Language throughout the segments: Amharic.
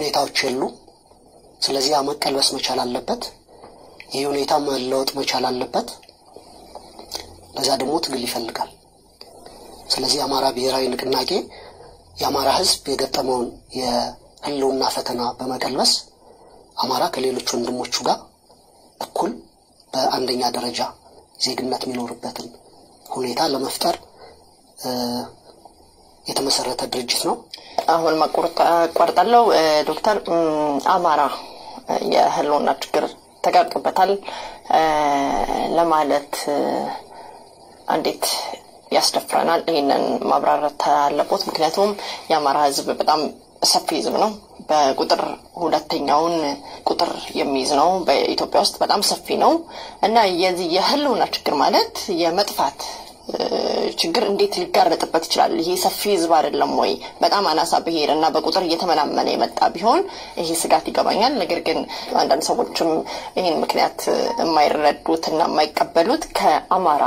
ሁኔታዎች የሉ። ስለዚህ ያ መቀልበስ መቻል አለበት። ይህ ሁኔታ መለወጥ መቻል አለበት። ለዛ ደግሞ ትግል ይፈልጋል። ስለዚህ የአማራ ብሔራዊ ንቅናቄ የአማራ ሕዝብ የገጠመውን የህልውና ፈተና በመቀልበስ አማራ ከሌሎች ወንድሞቹ ጋር እኩል በአንደኛ ደረጃ ዜግነት የሚኖርበትን ሁኔታ ለመፍጠር የተመሰረተ ድርጅት ነው። አሁን ማቋርጣለው ዶክተር አማራ የህልውና ችግር ተጋርጦበታል ለማለት እንዴት ያስደፍረናል? ይህንን ማብራራት አለቦት። ምክንያቱም የአማራ ህዝብ በጣም ሰፊ ህዝብ ነው። በቁጥር ሁለተኛውን ቁጥር የሚይዝ ነው በኢትዮጵያ ውስጥ በጣም ሰፊ ነው እና የዚህ የህልውና ችግር ማለት የመጥፋት ችግር እንዴት ሊጋረጥበት ይችላል? ይሄ ሰፊ ህዝብ አይደለም ወይ? በጣም አናሳ ብሄር እና በቁጥር እየተመናመነ የመጣ ቢሆን ይሄ ስጋት ይገባኛል። ነገር ግን አንዳንድ ሰዎችም ይህን ምክንያት የማይረዱት እና የማይቀበሉት ከአማራ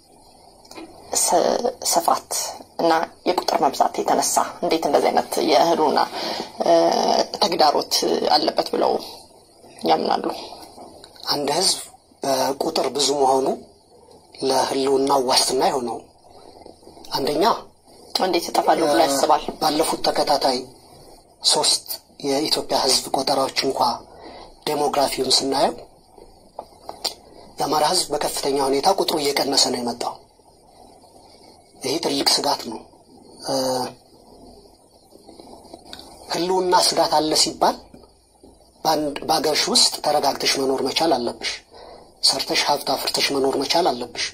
ስፋት እና የቁጥር መብዛት የተነሳ እንዴት እንደዚህ አይነት የህልውና ተግዳሮት አለበት ብለው ያምናሉ? አንድ ህዝብ በቁጥር ብዙ መሆኑ ለህልውናው ዋስትና የሆነው አንደኛ እንዴት ይጠፋለሁ ብሎ ያስባል? ባለፉት ተከታታይ ሶስት የኢትዮጵያ ህዝብ ቆጠራዎች እንኳ ዴሞግራፊውን ስናየው የአማራ ህዝብ በከፍተኛ ሁኔታ ቁጥሩ እየቀነሰ ነው የመጣው። ይሄ ትልቅ ስጋት ነው። ህልውና ስጋት አለ ሲባል በአገርሽ ውስጥ ተረጋግተሽ መኖር መቻል አለብሽ። ሰርተሽ ሀብት አፍርተሽ መኖር መቻል አለብሽ።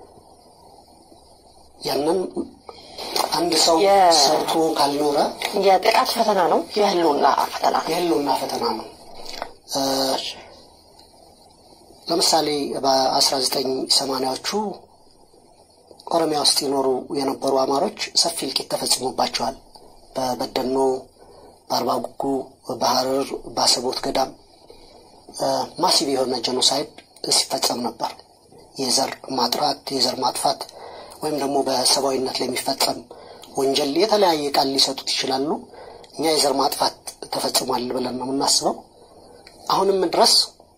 ያንን አንድ ሰው ሰርቶ ካልኖረ የጥቃት ፈተና ነው፣ የህልውና ፈተና ነው። የህልውና ፈተና ነው። ለምሳሌ በአስራ ዘጠኝ ሰማንያዎቹ ኦሮሚያ ውስጥ ይኖሩ የነበሩ አማሮች ሰፊ እልቂት ተፈጽሞባቸዋል። በበደኖ፣ በአርባ ጉጉ፣ በሀረር፣ በአሰቦት ገዳም ማሲቭ የሆነ ጄኖሳይድ ሲፈጸም ነበር። የዘር ማጥራት፣ የዘር ማጥፋት ወይም ደግሞ በሰብአዊነት ላይ የሚፈጸም ወንጀል የተለያየ ቃል ሊሰጡት ይችላሉ። እኛ የዘር ማጥፋት ተፈጽሟል ብለን ነው የምናስበው። አሁንም ድረስ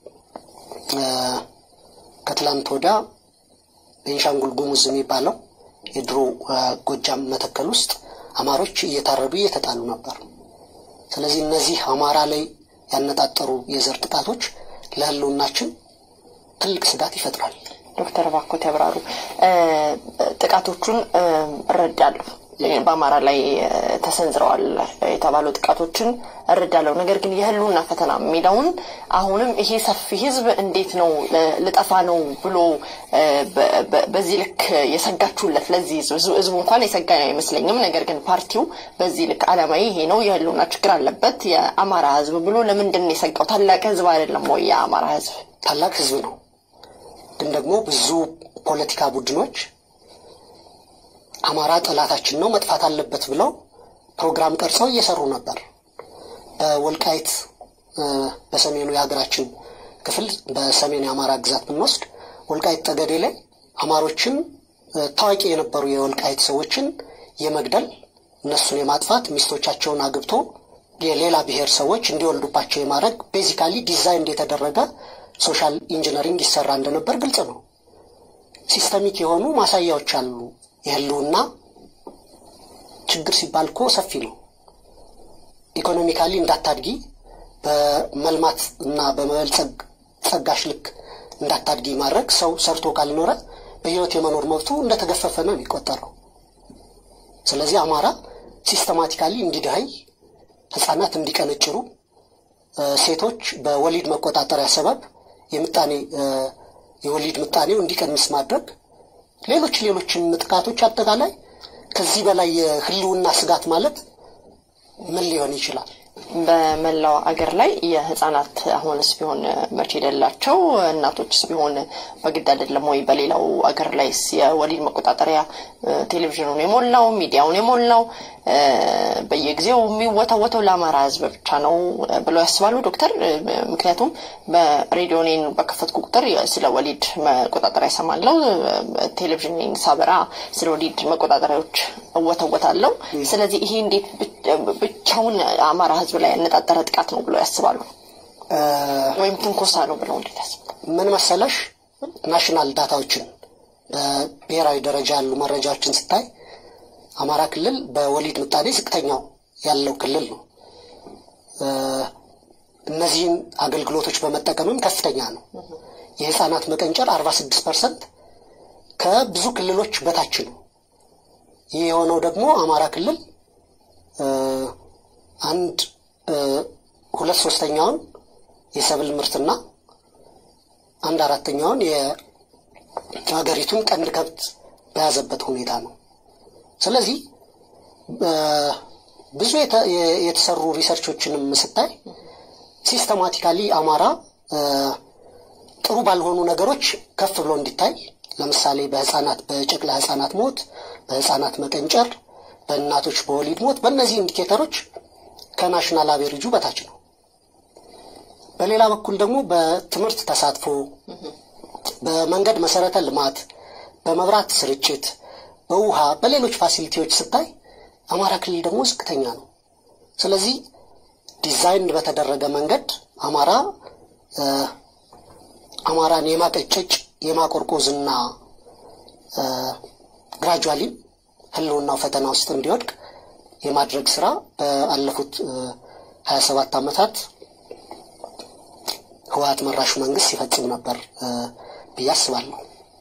ከትላንት ወዲያ ቤንሻንጉል ጉሙዝ የሚባለው የድሮ ጎጃም መተከል ውስጥ አማሮች እየታረዱ እየተጣሉ ነበር። ስለዚህ እነዚህ አማራ ላይ ያነጣጠሩ የዘር ጥቃቶች ለህልውናችን ትልቅ ስጋት ይፈጥራል። ዶክተር ባኮት ያብራሩ። ጥቃቶቹን እረዳለሁ፣ በአማራ ላይ ተሰንዝረዋል የተባሉ ጥቃቶችን እረዳለሁ። ነገር ግን የህልውና ፈተና የሚለውን አሁንም ይሄ ሰፊ ህዝብ እንዴት ነው ልጠፋ ነው ብሎ በዚህ ልክ የሰጋችሁለት? ለዚህ ህዝቡ እንኳን የሰጋ አይመስለኝም። ነገር ግን ፓርቲው በዚህ ልክ አላማዊ ይሄ ነው የህልውና ችግር አለበት የአማራ ህዝብ ብሎ ለምንድን ነው የሰጋው? ታላቅ ህዝብ አይደለም ወይ የአማራ ህዝብ? ታላቅ ህዝብ ነው። ግን ደግሞ ብዙ ፖለቲካ ቡድኖች አማራ ጠላታችን ነው መጥፋት አለበት ብለው ፕሮግራም ቀርጸው እየሰሩ ነበር። በወልቃይት በሰሜኑ የሀገራችን ክፍል በሰሜን የአማራ ግዛት ብንወስድ ወልቃይት ጠገዴ ላይ አማሮችን ታዋቂ የነበሩ የወልቃይት ሰዎችን የመግደል እነሱን የማጥፋት ሚስቶቻቸውን አግብቶ የሌላ ብሔር ሰዎች እንዲወልዱባቸው የማድረግ ቤዚካሊ ዲዛይን የተደረገ ሶሻል ኢንጂነሪንግ ይሰራ እንደነበር ግልጽ ነው። ሲስተሚክ የሆኑ ማሳያዎች አሉ። የህልውና ችግር ሲባል እኮ ሰፊ ነው። ኢኮኖሚካሊ እንዳታድጊ በመልማት እና በመበልጸግ ጸጋሽ ልክ እንዳታድጊ ማድረግ ሰው ሰርቶ ካልኖረ በህይወት የመኖር መብቱ እንደተገፈፈ ነው የሚቆጠረው። ስለዚህ አማራ ሲስተማቲካሊ እንዲድሀይ፣ ህጻናት እንዲቀነጭሩ፣ ሴቶች በወሊድ መቆጣጠሪያ ሰበብ የምጣኔ የወሊድ ምጣኔው እንዲቀንስ ማድረግ ሌሎች ሌሎችም ጥቃቶች አጠቃላይ ከዚህ በላይ የህልውና ስጋት ማለት ምን ሊሆን ይችላል? በመላው አገር ላይ የህጻናት አሁንስ ቢሆን መቼ የሌላቸው እናቶችስ ቢሆን በግድ አይደለም ወይ? በሌላው አገር ላይስ የወሊድ መቆጣጠሪያ ቴሌቪዥኑን የሞላው ሚዲያውን የሞላው በየጊዜው የሚወተወተው ለአማራ ሕዝብ ብቻ ነው ብለው ያስባሉ ዶክተር? ምክንያቱም በሬዲዮኔን በከፈትኩ ቁጥር ስለ ወሊድ መቆጣጠሪያ ይሰማለው፣ ቴሌቪዥን ሳበራ ስለ ወሊድ መቆጣጠሪያዎች እወተወታለሁ። ስለዚህ ይሄ እንዴት ብቻውን አማራ ሕዝብ ላይ ያነጣጠረ ጥቃት ነው ብለው ያስባሉ? ወይም ትንኮሳ ነው ብለው እንዴት ያስባሉ? ምን መሰለሽ ናሽናል ዳታዎችን በብሔራዊ ደረጃ ያሉ መረጃዎችን ስታይ አማራ ክልል በወሊድ ምጣኔ ዝቅተኛው ያለው ክልል ነው። እነዚህን አገልግሎቶች በመጠቀምም ከፍተኛ ነው። የህፃናት መቀንጨር አርባ ስድስት ፐርሰንት ከብዙ ክልሎች በታች ነው። ይህ የሆነው ደግሞ አማራ ክልል አንድ ሁለት ሶስተኛውን የሰብል ምርትና አንድ አራተኛውን የሀገሪቱን ቀንድ ከብት በያዘበት ሁኔታ ነው። ስለዚህ ብዙ የተሰሩ ሪሰርቾችንም ስታይ ሲስተማቲካሊ አማራ ጥሩ ባልሆኑ ነገሮች ከፍ ብሎ እንዲታይ ለምሳሌ በህፃናት በጨቅላ ህፃናት ሞት፣ በህፃናት መቀንጨር፣ በእናቶች በወሊድ ሞት በእነዚህ ኢንዲኬተሮች ከናሽናል አቬሬጁ በታች ነው። በሌላ በኩል ደግሞ በትምህርት ተሳትፎ፣ በመንገድ መሰረተ ልማት፣ በመብራት ስርጭት፣ በውሃ፣ በሌሎች ፋሲሊቲዎች ስታይ አማራ ክልል ደግሞ ዝቅተኛ ነው። ስለዚህ ዲዛይን በተደረገ መንገድ አማራ አማራን የማቀጨጭ የማቆርቆዝና ግራጁዋሊም ህልውናው ፈተና ውስጥ እንዲወድቅ የማድረግ ስራ በአለፉት ሀያ ሰባት ዓመታት ህወሀት መራሹ መንግስት ሲፈጽም ነበር ብዬ አስባለሁ።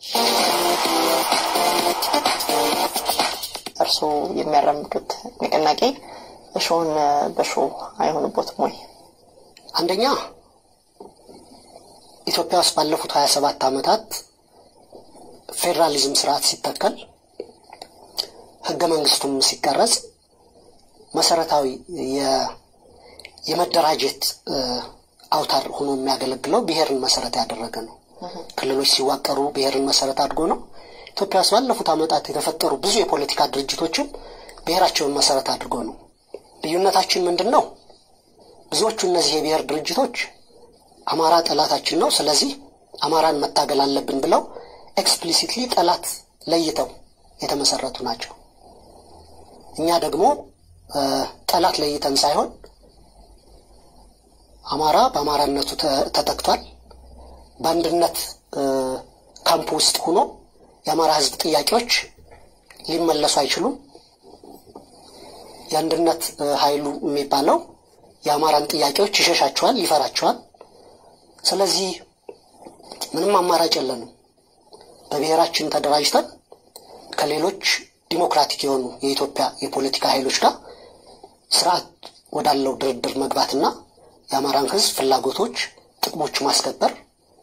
እርስዎ የሚያራምዱት ንቅናቄ እሾህን በሾህ አይሆንቦትም ወይ? አንደኛ ኢትዮጵያ ውስጥ ባለፉት ሀያ ሰባት ዓመታት ፌዴራሊዝም ስርዓት ሲተከል ህገ መንግስቱም ሲቀረጽ መሰረታዊ የመደራጀት አውታር ሆኖ የሚያገለግለው ብሔርን መሰረት ያደረገ ነው። ክልሎች ሲዋቀሩ ብሔርን መሰረት አድርጎ ነው። ኢትዮጵያ ውስጥ ባለፉት ዓመታት የተፈጠሩ ብዙ የፖለቲካ ድርጅቶችም ብሔራቸውን መሰረት አድርጎ ነው። ልዩነታችን ምንድን ነው? ብዙዎቹ እነዚህ የብሔር ድርጅቶች አማራ ጠላታችን ነው፣ ስለዚህ አማራን መታገል አለብን ብለው ኤክስፕሊሲትሊ ጠላት ለይተው የተመሰረቱ ናቸው። እኛ ደግሞ ጠላት ለይተን ሳይሆን አማራ በአማራነቱ ተጠቅቷል። በአንድነት ካምፕ ውስጥ ሆኖ የአማራ ሕዝብ ጥያቄዎች ሊመለሱ አይችሉም። የአንድነት ኃይሉ የሚባለው የአማራን ጥያቄዎች ይሸሻቸዋል፣ ይፈራቸዋል። ስለዚህ ምንም አማራጭ የለንም። በብሔራችን ተደራጅተን ከሌሎች ዲሞክራቲክ የሆኑ የኢትዮጵያ የፖለቲካ ኃይሎች ጋር ስርዓት ወዳለው ድርድር መግባትና የአማራን ህዝብ ፍላጎቶች፣ ጥቅሞች ማስከበር፣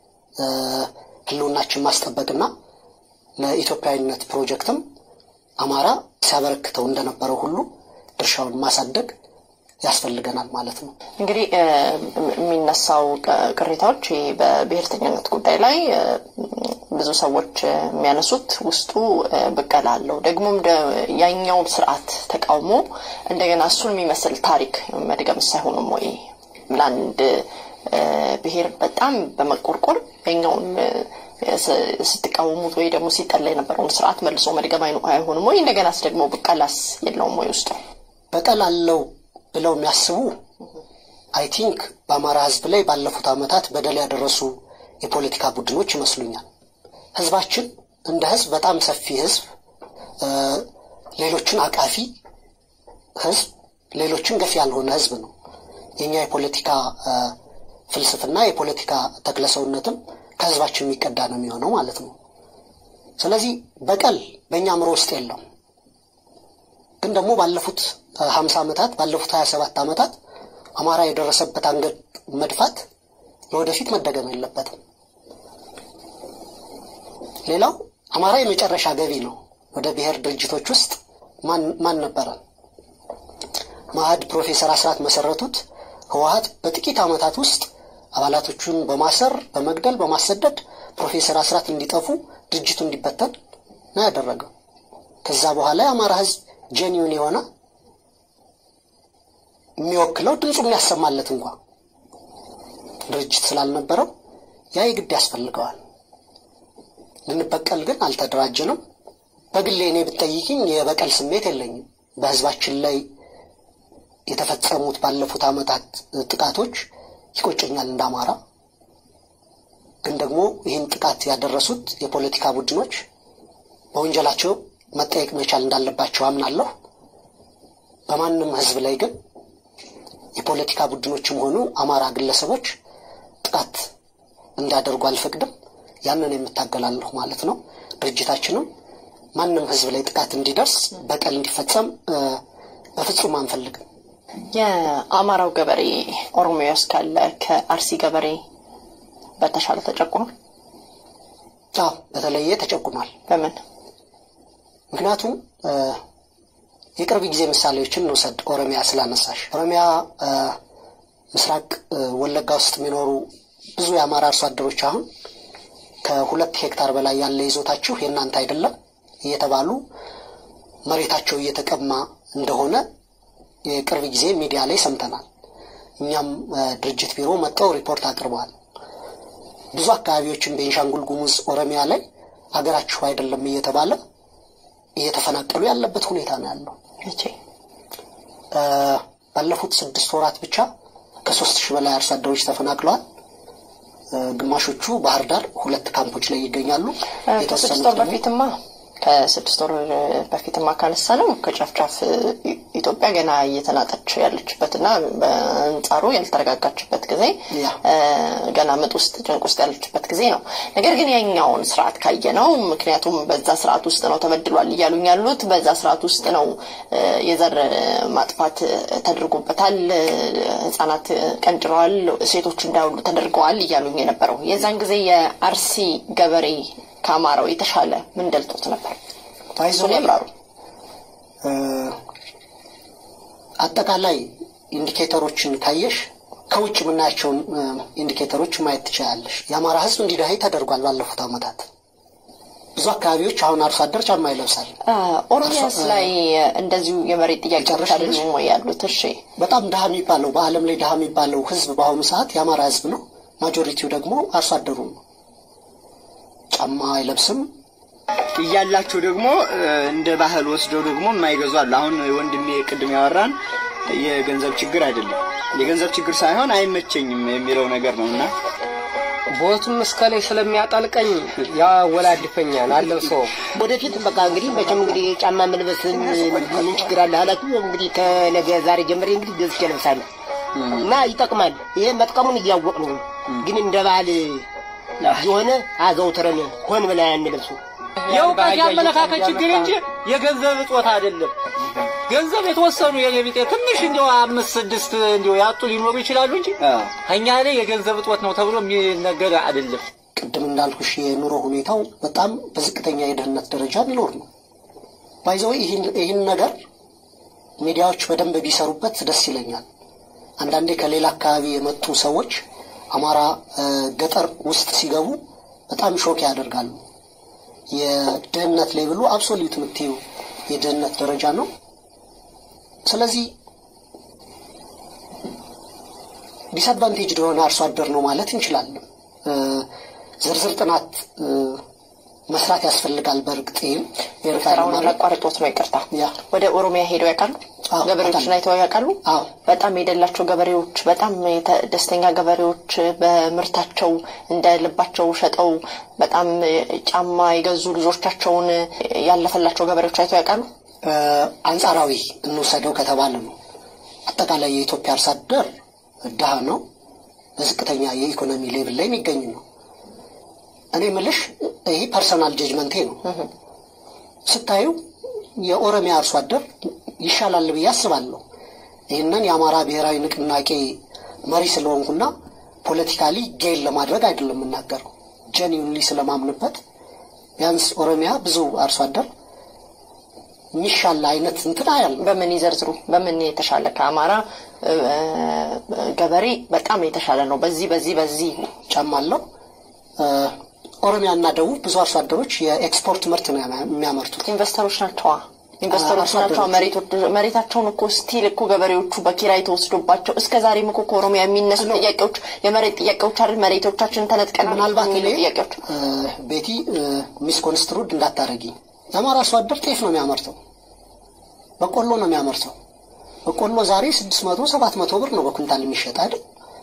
ህልውናችን ማስጠበቅና ለኢትዮጵያዊነት ፕሮጀክትም አማራ ሲያበረክተው እንደነበረው ሁሉ ድርሻውን ማሳደግ ያስፈልገናል ማለት ነው። እንግዲህ የሚነሳው ቅሬታዎች በብሔርተኝነት ጉዳይ ላይ ብዙ ሰዎች የሚያነሱት ውስጡ ብቀላ አለው። ደግሞም ያኛውን ስርዓት ተቃውሞ እንደገና እሱን የሚመስል ታሪክ መድገም ሳይሆንም ወይ ለአንድ ብሔር በጣም በመቆርቆር ያኛውን ስትቃወሙት ወይ ደግሞ ሲጠላ የነበረውን ስርዓት መልሶ መድገም አይሆንም ወይ? እንደገናስ ደግሞ ብቀላስ የለውም ወይ ውስጡ? በቀል አለው ብለው የሚያስቡ አይ ቲንክ በአማራ ህዝብ ላይ ባለፉት ዓመታት በደል ያደረሱ የፖለቲካ ቡድኖች ይመስሉኛል። ህዝባችን እንደ ህዝብ በጣም ሰፊ ህዝብ፣ ሌሎችን አቃፊ ህዝብ፣ ሌሎችን ገፊ ያልሆነ ህዝብ ነው። የእኛ የፖለቲካ ፍልስፍና የፖለቲካ ተክለሰውነትም ከህዝባችን የሚቀዳ ነው የሚሆነው ማለት ነው። ስለዚህ በቀል በእኛ አእምሮ ውስጥ የለውም። ግን ደግሞ ባለፉት ሀምሳ ዓመታት ባለፉት ሀያ ሰባት ዓመታት አማራ የደረሰበት አንገት መድፋት ለወደፊት መደገም የለበትም። ሌላው አማራ የመጨረሻ ገቢ ነው። ወደ ብሔር ድርጅቶች ውስጥ ማን ነበረ? ማዕድ ፕሮፌሰር አስራት መሰረቱት። ህወሀት በጥቂት ዓመታት ውስጥ አባላቶቹን በማሰር በመግደል በማሰደድ ፕሮፌሰር አስራት እንዲጠፉ ድርጅቱ እንዲበተን ነው ያደረገው። ከዛ በኋላ የአማራ ህዝብ ጄኒውን የሆነ የሚወክለው ድምፁ የሚያሰማለት እንኳ ድርጅት ስላልነበረው ያ የግድ ያስፈልገዋል። ልንበቀል ግን አልተደራጀንም። በግሌ እኔ ብትጠይቅኝ የበቀል ስሜት የለኝም። በህዝባችን ላይ የተፈጸሙት ባለፉት ዓመታት ጥቃቶች ይቆጨኛል እንደ አማራ። ግን ደግሞ ይህን ጥቃት ያደረሱት የፖለቲካ ቡድኖች በወንጀላቸው መጠየቅ መቻል እንዳለባቸው አምናለሁ። በማንም ህዝብ ላይ ግን የፖለቲካ ቡድኖችም ሆኑ አማራ ግለሰቦች ጥቃት እንዲያደርጉ አልፈቅድም። ያንን የምታገላለሁ ማለት ነው። ድርጅታችንም ማንም ህዝብ ላይ ጥቃት እንዲደርስ በቀል እንዲፈጸም በፍጹም አንፈልግም። የአማራው ገበሬ ኦሮሚያ ውስጥ ካለ ከአርሲ ገበሬ በተሻለ ተጨቁኗል። አዎ በተለየ ተጨቁኗል። በምን ምክንያቱም የቅርብ ጊዜ ምሳሌዎችን እንውሰድ። ኦሮሚያ ስላነሳሽ ኦሮሚያ ምስራቅ ወለጋ ውስጥ የሚኖሩ ብዙ የአማራ አርሶ አደሮች አሁን ከሁለት ሄክታር በላይ ያለ ይዞታችሁ የእናንተ አይደለም እየተባሉ መሬታቸው እየተቀማ እንደሆነ የቅርብ ጊዜ ሚዲያ ላይ ሰምተናል። እኛም ድርጅት ቢሮ መጥተው ሪፖርት አቅርበዋል። ብዙ አካባቢዎችን ቤንሻንጉል ጉሙዝ፣ ኦሮሚያ ላይ አገራችሁ አይደለም እየተባለ እየተፈናቀሉ ያለበት ሁኔታ ነው ያለው። መቼ ባለፉት ስድስት ወራት ብቻ ከሶስት ሺህ በላይ አርሶ አደሮች ተፈናቅለዋል። ግማሾቹ ባህር ዳር ሁለት ካምፖች ላይ ይገኛሉ። ከስድስት ወር በፊትማ ከስድስት ወር በፊትማ ካነሳ ነው ከጫፍጫፍ ኢትዮጵያ ገና እየተናጠች ያለችበትና በአንጻሩ ያልተረጋጋችበት ጊዜ ገና ምጥ ውስጥ ጭንቅ ውስጥ ያለችበት ጊዜ ነው። ነገር ግን ያኛውን ስርዓት ካየ ነው ምክንያቱም በዛ ስርዓት ውስጥ ነው ተበድሏል እያሉኝ ያሉት በዛ ስርዓት ውስጥ ነው የዘር ማጥፋት ተደርጎበታል፣ ህጻናት ቀንጭረዋል፣ ሴቶች እንዳይውሉ ተደርገዋል እያሉኝ የነበረው የዛን ጊዜ የአርሲ ገበሬ ከአማራው የተሻለ ምን ደልጦት ነበር? እሱን ያብራሩ። አጠቃላይ ኢንዲኬተሮችን ካየሽ ከውጭ የምናያቸውን ኢንዲኬተሮች ማየት ትችላለሽ። የአማራ ህዝብ እንዲዳይ ተደርጓል ባለፉት ዓመታት። ብዙ አካባቢዎች አሁን አርሶ አደር ጫማ ይለብሳል። ኦሮሚያስ ላይ እንደዚሁ የመሬት ጥያቄዎች አይደሉም ወይ ያሉት? እሺ፣ በጣም ድሀ የሚባለው በዓለም ላይ ድሀ የሚባለው ህዝብ በአሁኑ ሰዓት የአማራ ህዝብ ነው። ማጆሪቲው ደግሞ አርሶ አደሩ ነው። ጫማ አይለብስም እያላቸው ደግሞ እንደ ባህል ወስደው ደግሞ የማይገዙ አሉ። አሁን ወንድሜ ቅድም ያወራን የገንዘብ ችግር አይደለም፣ የገንዘብ ችግር ሳይሆን አይመቸኝም የሚለው ነገር ነው እና ቦቱም እስከ ላይ ስለሚያጠልቀኝ ያወላድፈኛል አለብሰው ወደፊት በቃ እንግዲህ መቼም እንግዲህ ጫማ መልበስ ምን ችግር አለ አላችሁ። እንግዲህ ከነገ ዛሬ ጀምሬ እንግዲህ ገዝቼ እለብሳለሁ እና ይጠቅማል። ይሄ መጥቀሙን እያወቅ ነው፣ ግን እንደ ባህል የሆነ አዘውትረን ሆን ብለን አንለብሱ። የእውቀት የአመለካከት ችግር እንጂ የገንዘብ እጦት አይደለም። ገንዘብ የተወሰኑ የቢጤ ትንሽ እንዲያው አምስት ስድስት እንዲያው ያጡ ሊኖሩ ይችላሉ እንጂ እኛ ላይ የገንዘብ እጦት ነው ተብሎ የሚነገር አይደለም። ቅድም እንዳልኩሽ የኑሮ ሁኔታው በጣም በዝቅተኛ የድህነት ደረጃ የሚኖር ነው። ባይዘው ይህን ነገር ሚዲያዎች በደንብ ቢሰሩበት ደስ ይለኛል። አንዳንዴ ከሌላ አካባቢ የመጡ ሰዎች አማራ ገጠር ውስጥ ሲገቡ በጣም ሾክ ያደርጋሉ። የድህነት ሌብሉ አብሶሊት የምትይው የድህነት ደረጃ ነው። ስለዚህ ዲስአድቫንቴጅ የሆነ አርሶ አደር ነው ማለት እንችላለን። ዝርዝር ጥናት መስራት ያስፈልጋል። በእርግጥ ይህም ስራውን ላቋርጦት ነው ይቅርታ። ያ ወደ ኦሮሚያ ሄደው ያውቃሉ? አዎ፣ ገበሬዎችን አይተው ያውቃሉ? አዎ። በጣም የደላቸው ገበሬዎች፣ በጣም የተ- ደስተኛ ገበሬዎች በምርታቸው እንደ ልባቸው ሸጠው በጣም ጫማ የገዙ ልጆቻቸውን ያለፈላቸው ገበሬዎች አይተው ያውቃሉ? አንጻራዊ እንውሰደው ከተባለ ነው። አጠቃላይ የኢትዮጵያ አርሶ አደር ድሃ ነው። በዝቅተኛ የኢኮኖሚ ሌብል ላይ የሚገኝ ነው። እኔ ምልሽ ይህ ፐርሰናል ጀጅመንቴ ነው። ስታዩ የኦሮሚያ አርሶ አደር ይሻላል ብዬ አስባለሁ። ይህንን የአማራ ብሔራዊ ንቅናቄ መሪ ስለሆንኩና ፖለቲካሊ ጌን ለማድረግ አይደለም የምናገረው፣ ጀኒውንሊ ስለማምንበት ቢያንስ ኦሮሚያ ብዙ አርሶ አደር የሚሻል አይነት እንትን አያል በምን ይዘርዝሩ? በምን የተሻለ ከአማራ እ፣ ገበሬ በጣም የተሻለ ነው። በዚህ በዚህ በዚህ ጫማ አለው። ኦሮሚያና ደቡብ ብዙ አርሶ አደሮች የኤክስፖርት ምርት ነው የሚያመርቱት። ኢንቨስተሮች ናቸዋ። ኢንቨስተሮች አርሶ ናቸው። አደሮቹ። መሬቶች- መሬታቸውን እኮ ስቲል እኮ ገበሬዎቹ በኪራይ ተወስዶባቸው እስከ ዛሬም እኮ ከኦሮሚያ የሚነሱ ጥያቄዎች የመሬት ጥያቄዎች አይደል? መሬቶቻችንን ተነጥቀን ምናልባት የሚሉ እኔ ጥያቄዎች እ፣ ቤቲ ሚስ ኮንስትሩድ እንዳታረጊ የአማራ አርሶ አደር ጤፍ ነው የሚያመርተው፣ በቆሎ ነው የሚያመርተው። በቆሎ ዛሬ ስድስት መቶ ሰባት መቶ ብር ነው በኩንታል የሚሸጥ አይደል?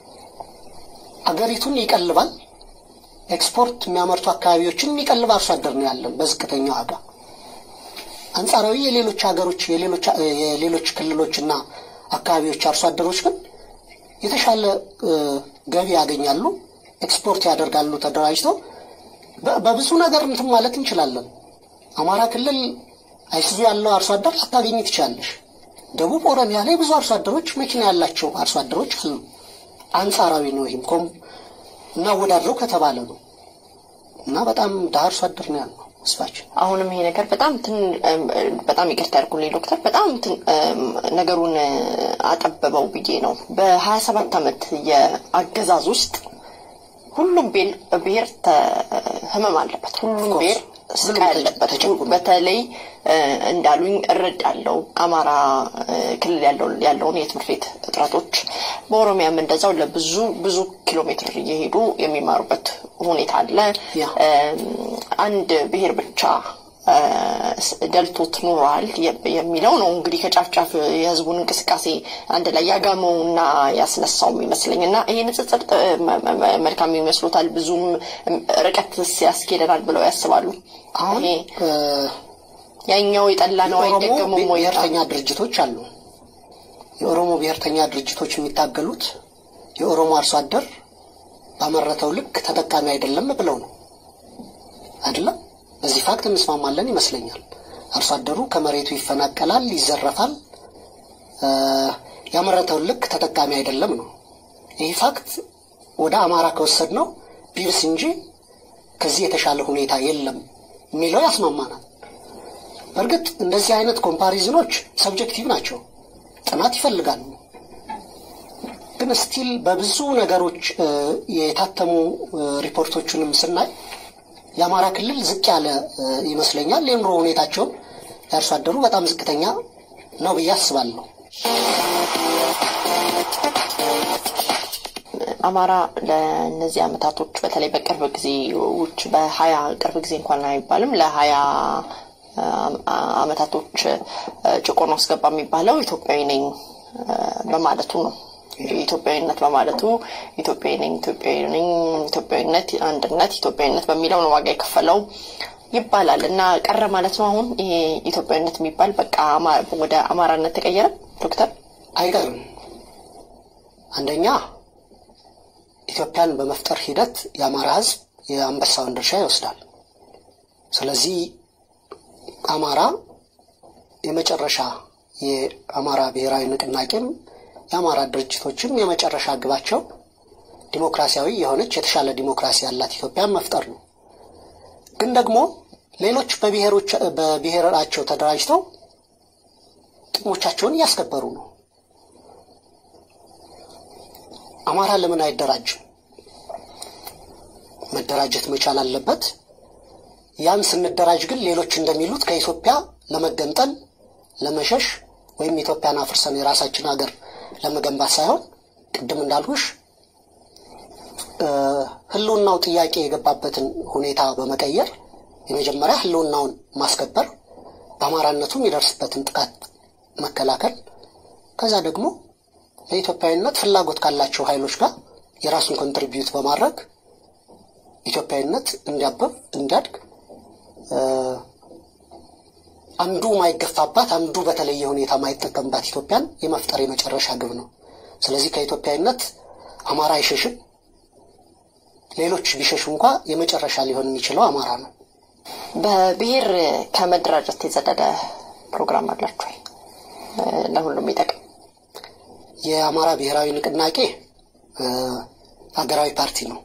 አገሪቱን ይቀልባል። ኤክስፖርት የሚያመርቱ አካባቢዎችን የሚቀልብ አርሶ አደር ነው ያለን በዝቅተኛ ዋጋ። አንጻራዊ የሌሎች ሀገሮች የሌሎች የሌሎች ክልሎችና አካባቢዎች አርሶ አደሮች ግን የተሻለ እ፣ ገቢ ያገኛሉ፣ ኤክስፖርት ያደርጋሉ ተደራጅተው በ- በብዙ ነገር እንትን ማለት እንችላለን። አማራ ክልል አይሱዙ ያለው አርሶ አደር ላታገኝ ትችላለሽ። ደቡብ ኦሮሚያ ላይ ብዙ አርሶ አደሮች መኪና ያላቸው አርሶ አደሮች አሉ። አንጻራዊ ነው። ይህም ኮም እናወዳድረው ከተባለ ነው እና በጣም ድሀ አርሶ አደር ነው ያለው ህዝባችን። አሁንም ይሄ ነገር በጣም ትን እም፣ በጣም ይቅርታ ያድርጉልኝ ዶክተር፣ በጣም ትን እም፣ ነገሩን እ፣ አጠበበው ብዬ ነው። በሀያ ሰባት ዓመት የአገዛዝ ውስጥ ሁሉም ቤል ብሔር ተ- ህመም አለበት። ሁሉም course. ብሔር ስቃይ ሁሉም አለበት። ተጨቁኗል። በተለይ እ፣ እንዳሉኝ እረዳለሁ አማራ እ፣ ክልል ያለው ያለውን የትምህርት ቤት እጥረቶች፣ በኦሮሚያም እንደዛው ለብዙ ብዙ ኪሎ ሜትር እየሄዱ የሚማሩበት ሁኔታ አለ። ያ። እም፣ አንድ ብሔር ብቻ እ፣ ደልቶት ኖሯል የ- የሚለው ነው እንግዲህ ከጫፍ ጫፍ የህዝቡን እንቅስቃሴ አንድ ላይ ያጋመውና ያስነሳውም ይመስለኝ እና ይሄ ንጽጽር ጥ- መ- መ- መልካም ይመስሎታል? ብዙም ርቀት ያስኬደናል ብለው ያስባሉ? አሁን ይሄ እ፣ ያኛው የጠላ ነው የኦሮሞ አይደገሙም ወይ? ብሔርተኛ ድርጅቶች አሉ። የኦሮሞ ብሔርተኛ ድርጅቶች የሚታገሉት የኦሮሞ አርሶ አደር ባመረተው ልክ ተጠቃሚ አይደለም ብለው ነው አይደለም። በዚህ ፋክት እንስማማለን ይመስለኛል። አርሶ አደሩ ከመሬቱ ይፈናቀላል፣ ይዘረፋል፣ እ፣ ያመረተውን ልክ ተጠቃሚ አይደለም ነው። ይህ ፋክት ወደ አማራ ከወሰድ ነው ቢብስ እንጂ ከዚህ የተሻለ ሁኔታ የለም የሚለው ያስማማናል። በእርግጥ እንደዚህ አይነት ኮምፓሪዝኖች ሰብጀክቲቭ ናቸው፣ ጥናት ይፈልጋሉ። ግን ስቲል በብዙ ነገሮች እ፣ የታተሙ እ፣ ሪፖርቶቹንም ስናይ የአማራ ክልል ዝቅ ያለ እ፣ ይመስለኛል። የኑሮ ሁኔታቸውም የአርሶ አደሩ በጣም ዝቅተኛ ነው ብዬ አስባለሁ። አማራ ለእነዚህ አመታቶች በተለይ በቅርብ ጊዜዎች በሀያ ቅርብ ጊዜ እንኳን አይባልም ለሀያ አመታቶች ጭቆና አስገባ የሚባለው ኢትዮጵያዊ ነኝ እ፣ በማለቱ ነው። ኢትዮጵያዊነት በማለቱ ኢትዮጵያዊ ነኝ ኢትዮጵያዊ ነኝ ኢትዮጵያዊነት አንድነት ኢትዮጵያዊነት በሚለው ነው ዋጋ የከፈለው ይባላል እና ቀረ ማለት ነው። አሁን ይሄ ኢትዮጵያዊነት የሚባል በቃ አማ- ወደ አማራነት ተቀየረ ዶክተር አይቀርም። አንደኛ ኢትዮጵያን በመፍጠር ሂደት የአማራ ሕዝብ የአንበሳውን ድርሻ ይወስዳል። ስለዚህ አማራ የመጨረሻ የአማራ ብሔራዊ ንቅናቄም የአማራ ድርጅቶችም የመጨረሻ ግባቸው ዲሞክራሲያዊ የሆነች የተሻለ ዲሞክራሲ ያላት ኢትዮጵያን መፍጠር ነው። ግን ደግሞ ሌሎች በብሔሮች በብሔራቸው ተደራጅተው ጥቅሞቻቸውን እያስከበሩ ነው። አማራ ለምን አይደራጅም? መደራጀት መቻል አለበት። ያን ስንደራጅ ግን ሌሎች እንደሚሉት ከኢትዮጵያ ለመገንጠል ለመሸሽ ወይም ኢትዮጵያን አፍርሰን የራሳችን ሀገር ለመገንባት ሳይሆን ቅድም እንዳልኩሽ እ፣ ህልውናው ጥያቄ የገባበትን ሁኔታ በመቀየር የመጀመሪያ ህልውናውን ማስከበር፣ በአማራነቱ የሚደርስበትን ጥቃት መከላከል፣ ከዛ ደግሞ ለኢትዮጵያዊነት ፍላጎት ካላቸው ኃይሎች ጋር የራሱን ኮንትሪቢዩት በማድረግ ኢትዮጵያዊነት እንዲያበብ እንዲያድግ እ፣ አንዱ ማይገፋባት አንዱ በተለየ ሁኔታ ማይጠቀምባት ኢትዮጵያን የመፍጠር የመጨረሻ ግብ ነው። ስለዚህ ከኢትዮጵያዊነት አማራ አይሸሽም። ሌሎች ቢሸሹ እንኳ የመጨረሻ ሊሆን የሚችለው አማራ ነው። በብሔር ከመደራጀት የዘለለ ፕሮግራም አላችሁ ወይ? እ፣ ለሁሉም ይጠቅም የአማራ ብሔራዊ ንቅናቄ እ፣ ሀገራዊ ፓርቲ ነው።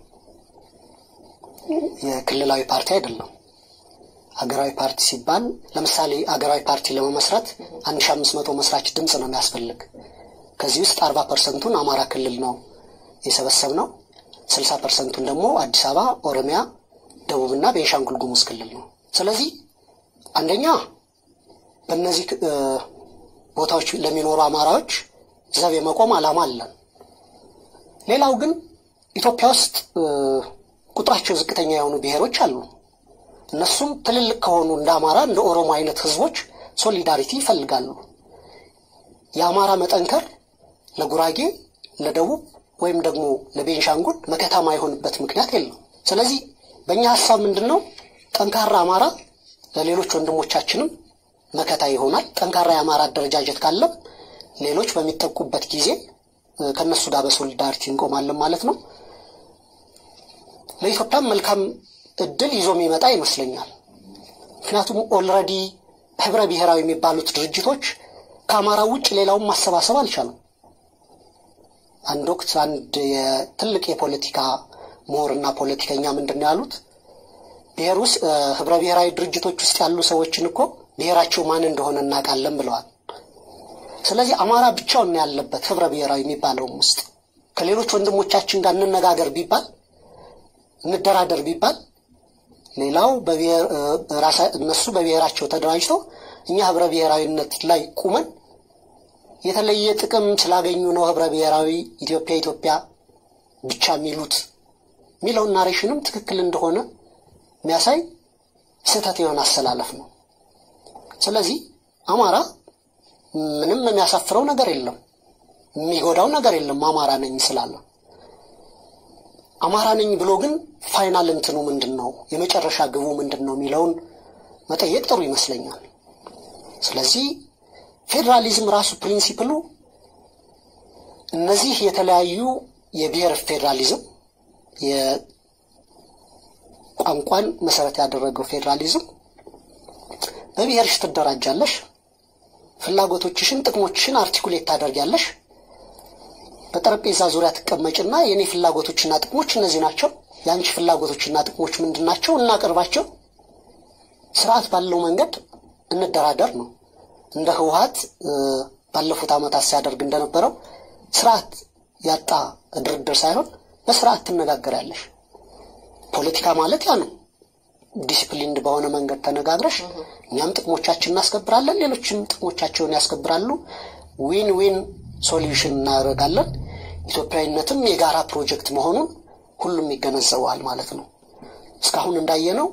የክልላዊ ፓርቲ አይደለም። ሀገራዊ ፓርቲ ሲባል ለምሳሌ ሀገራዊ ፓርቲ ለመመስረት አንድ ሺ አምስት መቶ መስራች ድምፅ ነው የሚያስፈልግ። ከዚህ ውስጥ አርባ ፐርሰንቱን አማራ ክልል ነው የሰበሰብ ነው። ስልሳ ፐርሰንቱን ደግሞ አዲስ አበባ፣ ኦሮሚያ፣ ደቡብና ቤንሻንጉል ጉሙዝ ክልል ነው። ስለዚህ አንደኛ በእነዚህ እ፣ ቦታዎች ለሚኖሩ አማራዎች ዘብ የመቆም ዓላማ አለን። ሌላው ግን ኢትዮጵያ ውስጥ እ፣ ቁጥራቸው ዝቅተኛ የሆኑ ብሔሮች አሉ። እነሱም ትልልቅ ከሆኑ እንደ አማራ እንደ ኦሮሞ አይነት ህዝቦች ሶሊዳሪቲ ይፈልጋሉ። የአማራ መጠንከር ለጉራጌ፣ ለደቡብ ወይም ደግሞ ለቤንሻንጉል መከታ ማይሆንበት ምክንያት የለም። ስለዚህ በእኛ ሀሳብ ምንድን ነው? ጠንካራ አማራ ለሌሎች ወንድሞቻችንም መከታ ይሆናል። ጠንካራ የአማራ አደረጃጀት ካለም ሌሎች በሚጠቁበት ጊዜ እ፣ ከእነሱ ጋር በሶሊዳሪቲ እንቆማለን ማለት ነው። ለኢትዮጵያም መልካም እድል ይዞ የሚመጣ ይመስለኛል። ምክንያቱም ኦልሬዲ ህብረ ብሔራዊ የሚባሉት ድርጅቶች ከአማራ ውጭ ሌላውን ማሰባሰብ አልቻሉም። አንድ ወቅት አንድ የትልቅ የፖለቲካ ምሁርና ፖለቲከኛ ምንድን ነው ያሉት? ብሔር ውስጥ እ፣ ህብረ ብሔራዊ ድርጅቶች ውስጥ ያሉ ሰዎችን እኮ ብሔራቸው ማን እንደሆነ እናውቃለን ብለዋል። ስለዚህ አማራ ብቻውን ነው ያለበት ህብረ ብሔራዊ የሚባለውም ውስጥ ከሌሎች ወንድሞቻችን ጋር እንነጋገር ቢባል እንደራደር ቢባል ሌላው በብሔር እ፣ ራሳ- እነሱ በብሔራቸው ተደራጅተው እኛ ህብረ ብሔራዊነት ላይ ቁመን የተለየ ጥቅም ስላገኙ ነው ህብረ ብሔራዊ ኢትዮጵያ ኢትዮጵያ ብቻ የሚሉት የሚለውን ናሬሽንም ትክክል እንደሆነ የሚያሳይ ስህተት የሆነ አሰላለፍ ነው። ስለዚህ አማራ ምንም የሚያሳፍረው ነገር የለም፣ የሚጎዳው ነገር የለም። አማራ ነኝ ስላለ አማራ ነኝ ብሎ ግን ፋይናል እንትኑ ምንድን ነው የመጨረሻ ግቡ ምንድን ነው የሚለውን መጠየቅ ጥሩ ይመስለኛል። ስለዚህ ፌዴራሊዝም ራሱ ፕሪንሲፕሉ እነዚህ የተለያዩ የብሔር ፌዴራሊዝም የቋንቋን መሰረት ያደረገው ፌዴራሊዝም በብሔርሽ ትደራጃለሽ፣ ፍላጎቶችሽን፣ ጥቅሞችሽን አርቲኩሌት ታደርጊያለሽ። በጠረጴዛ ዙሪያ ትቀመጭና የእኔ ፍላጎቶችና ጥቅሞች እነዚህ ናቸው፣ የአንቺ ፍላጎቶችና ጥቅሞች ምንድን ናቸው? እናቅርባቸው፣ ስርዓት ባለው መንገድ እንደራደር ነው። እንደ ህወሀት እ፣ ባለፉት ዓመታት ሲያደርግ እንደነበረው ስርዓት ያጣ ድርድር ሳይሆን በስርዓት ትነጋገራለሽ። ፖለቲካ ማለት ያ ነው። ዲሲፕሊንድ በሆነ መንገድ ተነጋግረሽ እኛም ጥቅሞቻችን እናስከብራለን፣ ሌሎችም ጥቅሞቻቸውን ያስከብራሉ። ዊን ዊን ሶሉሽን እናደርጋለን። ኢትዮጵያዊነትም የጋራ ፕሮጀክት መሆኑን ሁሉም ይገነዘበዋል ማለት ነው። እስካሁን እንዳየነው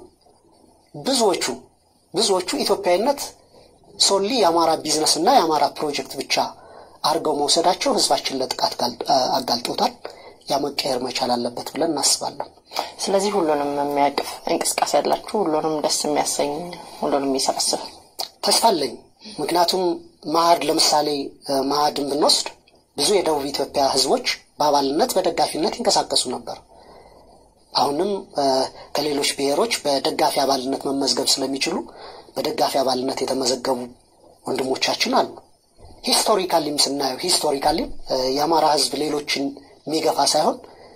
ብዙዎቹ ብዙዎቹ ኢትዮጵያዊነት ሶሊ የአማራ ቢዝነስ እና የአማራ ፕሮጀክት ብቻ አድርገው መውሰዳቸው ህዝባችን ለጥቃት ጋል- አጋልጦታል። ያ መቀየር መቻል አለበት ብለን እናስባለን። ስለዚህ ሁሉንም የሚያቅፍ እንቅስቃሴ ያላችሁ ሁሉንም ደስ የሚያሰኝ ሁሉንም የሚሰበስብ ተስፋ አለኝ። ምክንያቱም ማዕድ ለምሳሌ እ፣ ማዕድን ብንወስድ ብዙ የደቡብ ኢትዮጵያ ህዝቦች በአባልነት በደጋፊነት ይንቀሳቀሱ ነበር። አሁንም እ፣ ከሌሎች ብሔሮች በደጋፊ አባልነት መመዝገብ ስለሚችሉ በደጋፊ አባልነት የተመዘገቡ ወንድሞቻችን አሉ። ሂስቶሪካሊም ስናየው ሂስቶሪካሊም እ፣ የአማራ ህዝብ ሌሎችን የሚገፋ ሳይሆን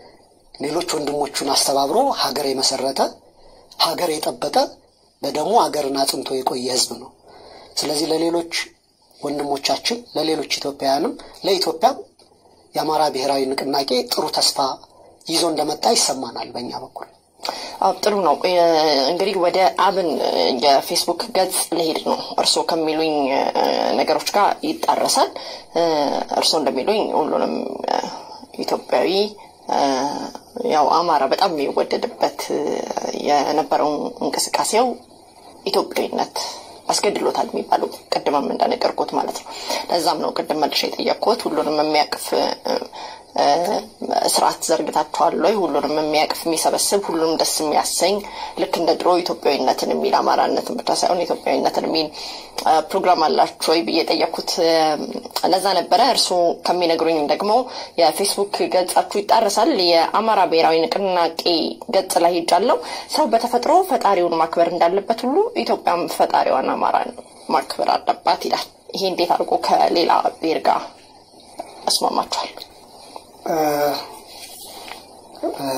ሌሎች ወንድሞቹን አስተባብሮ ሀገር የመሰረተ ሀገር የጠበቀ በደሙ ሀገርን አጽንቶ የቆየ ህዝብ ነው። ስለዚህ ለሌሎች ወንድሞቻችን ለሌሎች ኢትዮጵያውያንም ለኢትዮጵያም የአማራ ብሔራዊ ንቅናቄ ጥሩ ተስፋ ይዞ እንደመጣ ይሰማናል በእኛ በኩል። አዎ ጥሩ ነው። እ፣ እንግዲህ ወደ አብን እ፣ የፌስቡክ ገጽ ልሄድ ነው። እርስዎ ከሚሉኝ እ፣ ነገሮች ጋር ይጣረሳል። እ፣ እርስዎ እንደሚሉኝ ሁሉንም እ፣ ኢትዮጵያዊ እ፣ ያው አማራ በጣም የሚወደድበት እ፣ የነበረው እንቅስቃሴው ኢትዮጵያዊነት አስገድሎታል የሚባለው ቅድምም እንደነገርኩት ማለት ነው። ለዛም ነው ቅድም መልሼ የጠየቅኩት ሁሉንም የሚያቅፍ እ፣ እ፣ ስርዓት ዘርግታችኋል ወይ? ሁሉንም የሚያቅፍ የሚሰበስብ፣ ሁሉንም ደስ የሚያሰኝ ልክ እንደ ድሮ ኢትዮጵያዊነትን የሚል አማራነትን ብቻ ሳይሆን ኢትዮጵያዊነትን የሚል እ፣ ፕሮግራም አላችሁ ወይ ብዬ የጠየቅኩት እ፣ ለዛ ነበረ። እርስዎ ከሚነግሩኝ ደግሞ የፌስቡክ ገጻችሁ ይጣረሳል። የአማራ ብሔራዊ ንቅናቄ ገጽ ላይ ሄጃለሁ። ሰው በተፈጥሮ ፈጣሪውን ማክበር እንዳለበት ሁሉ ኢትዮጵያም ፈጣሪዋን አማራን ማክበር አለባት ይላል። ይሄ እንዴት አድርጎ ከሌላ ብሔር ጋር ያስማማችኋል? እ፣ እ፣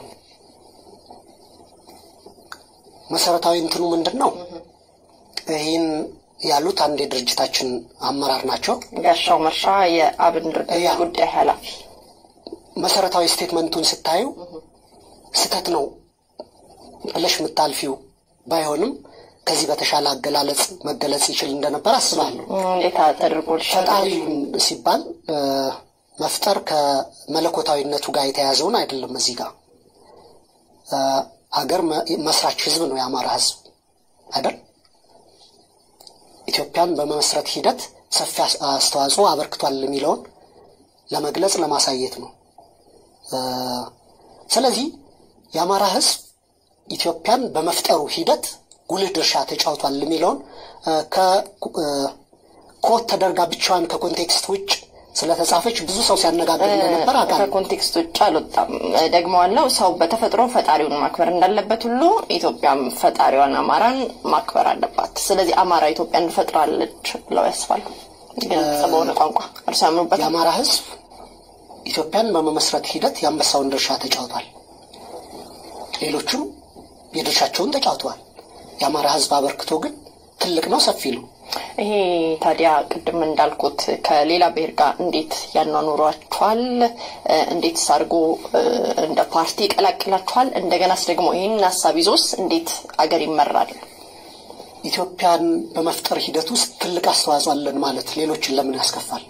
መሰረታዊ እንትኑ ምንድን ነው? ይህን ያሉት አንድ የድርጅታችን አመራር ናቸው። ጋሻው መርሻ የአብን ድርጅት ያ። ጉዳይ ኃላፊ መሰረታዊ ስቴትመንቱን ስታዩ ስህተት ነው ብለሽ የምታልፊው ባይሆንም ከዚህ በተሻለ አገላለጽ መገለጽ ይችል እንደነበር አስባለሁ። እንዴት ተደርጎ ፈጣሪ ሲባል መፍጠር ከመለኮታዊነቱ ጋር የተያዘውን አይደለም። እዚህ ጋር ሀገር መስራች ህዝብ ነው የአማራ ህዝብ አይደል? ኢትዮጵያን በመመስረት ሂደት ሰፊ አስተዋጽኦ አበርክቷል የሚለውን ለመግለጽ ለማሳየት ነው። ስለዚህ የአማራ ህዝብ ኢትዮጵያን በመፍጠሩ ሂደት ጉልህ ድርሻ ተጫውቷል የሚለውን ከኮት ተደርጋ ብቻዋን ከኮንቴክስት ውጭ ስለተጻፈች ብዙ ሰው ሲያነጋግር እንደነበር አውቃለሁ። ከኮንቴክስት ውጭ አልወጣም። ደግሞ አለው ሰው በተፈጥሮ ፈጣሪውን ማክበር እንዳለበት ሁሉ ኢትዮጵያም ፈጣሪዋን አማራን ማክበር አለባት። ስለዚህ አማራ ኢትዮጵያን ፈጥራለች ብለው ያስባሉ። ግልጽ በሆነ ቋንቋ እርሱ ያምኑበት። የአማራ ህዝብ ኢትዮጵያን በመመስረት ሂደት የአንበሳውን ድርሻ ተጫውቷል። ሌሎቹም የድርሻቸውን ተጫውተዋል። የአማራ ህዝብ አበርክቶ ግን ትልቅ ነው፣ ሰፊ ነው። ይሄ ታዲያ ቅድም እንዳልኩት ከሌላ ብሔር ጋር እንዴት ያኗኑሯችኋል? እንዴትስ አድርጎ እንደ ፓርቲ ይቀላቅላችኋል? እንደገናስ ደግሞ ይህን ሀሳብ ይዞስ እንዴት አገር ይመራል? ኢትዮጵያን በመፍጠር ሂደት ውስጥ ትልቅ አስተዋጽኦ አለን ማለት ሌሎችን ለምን ያስከፋል?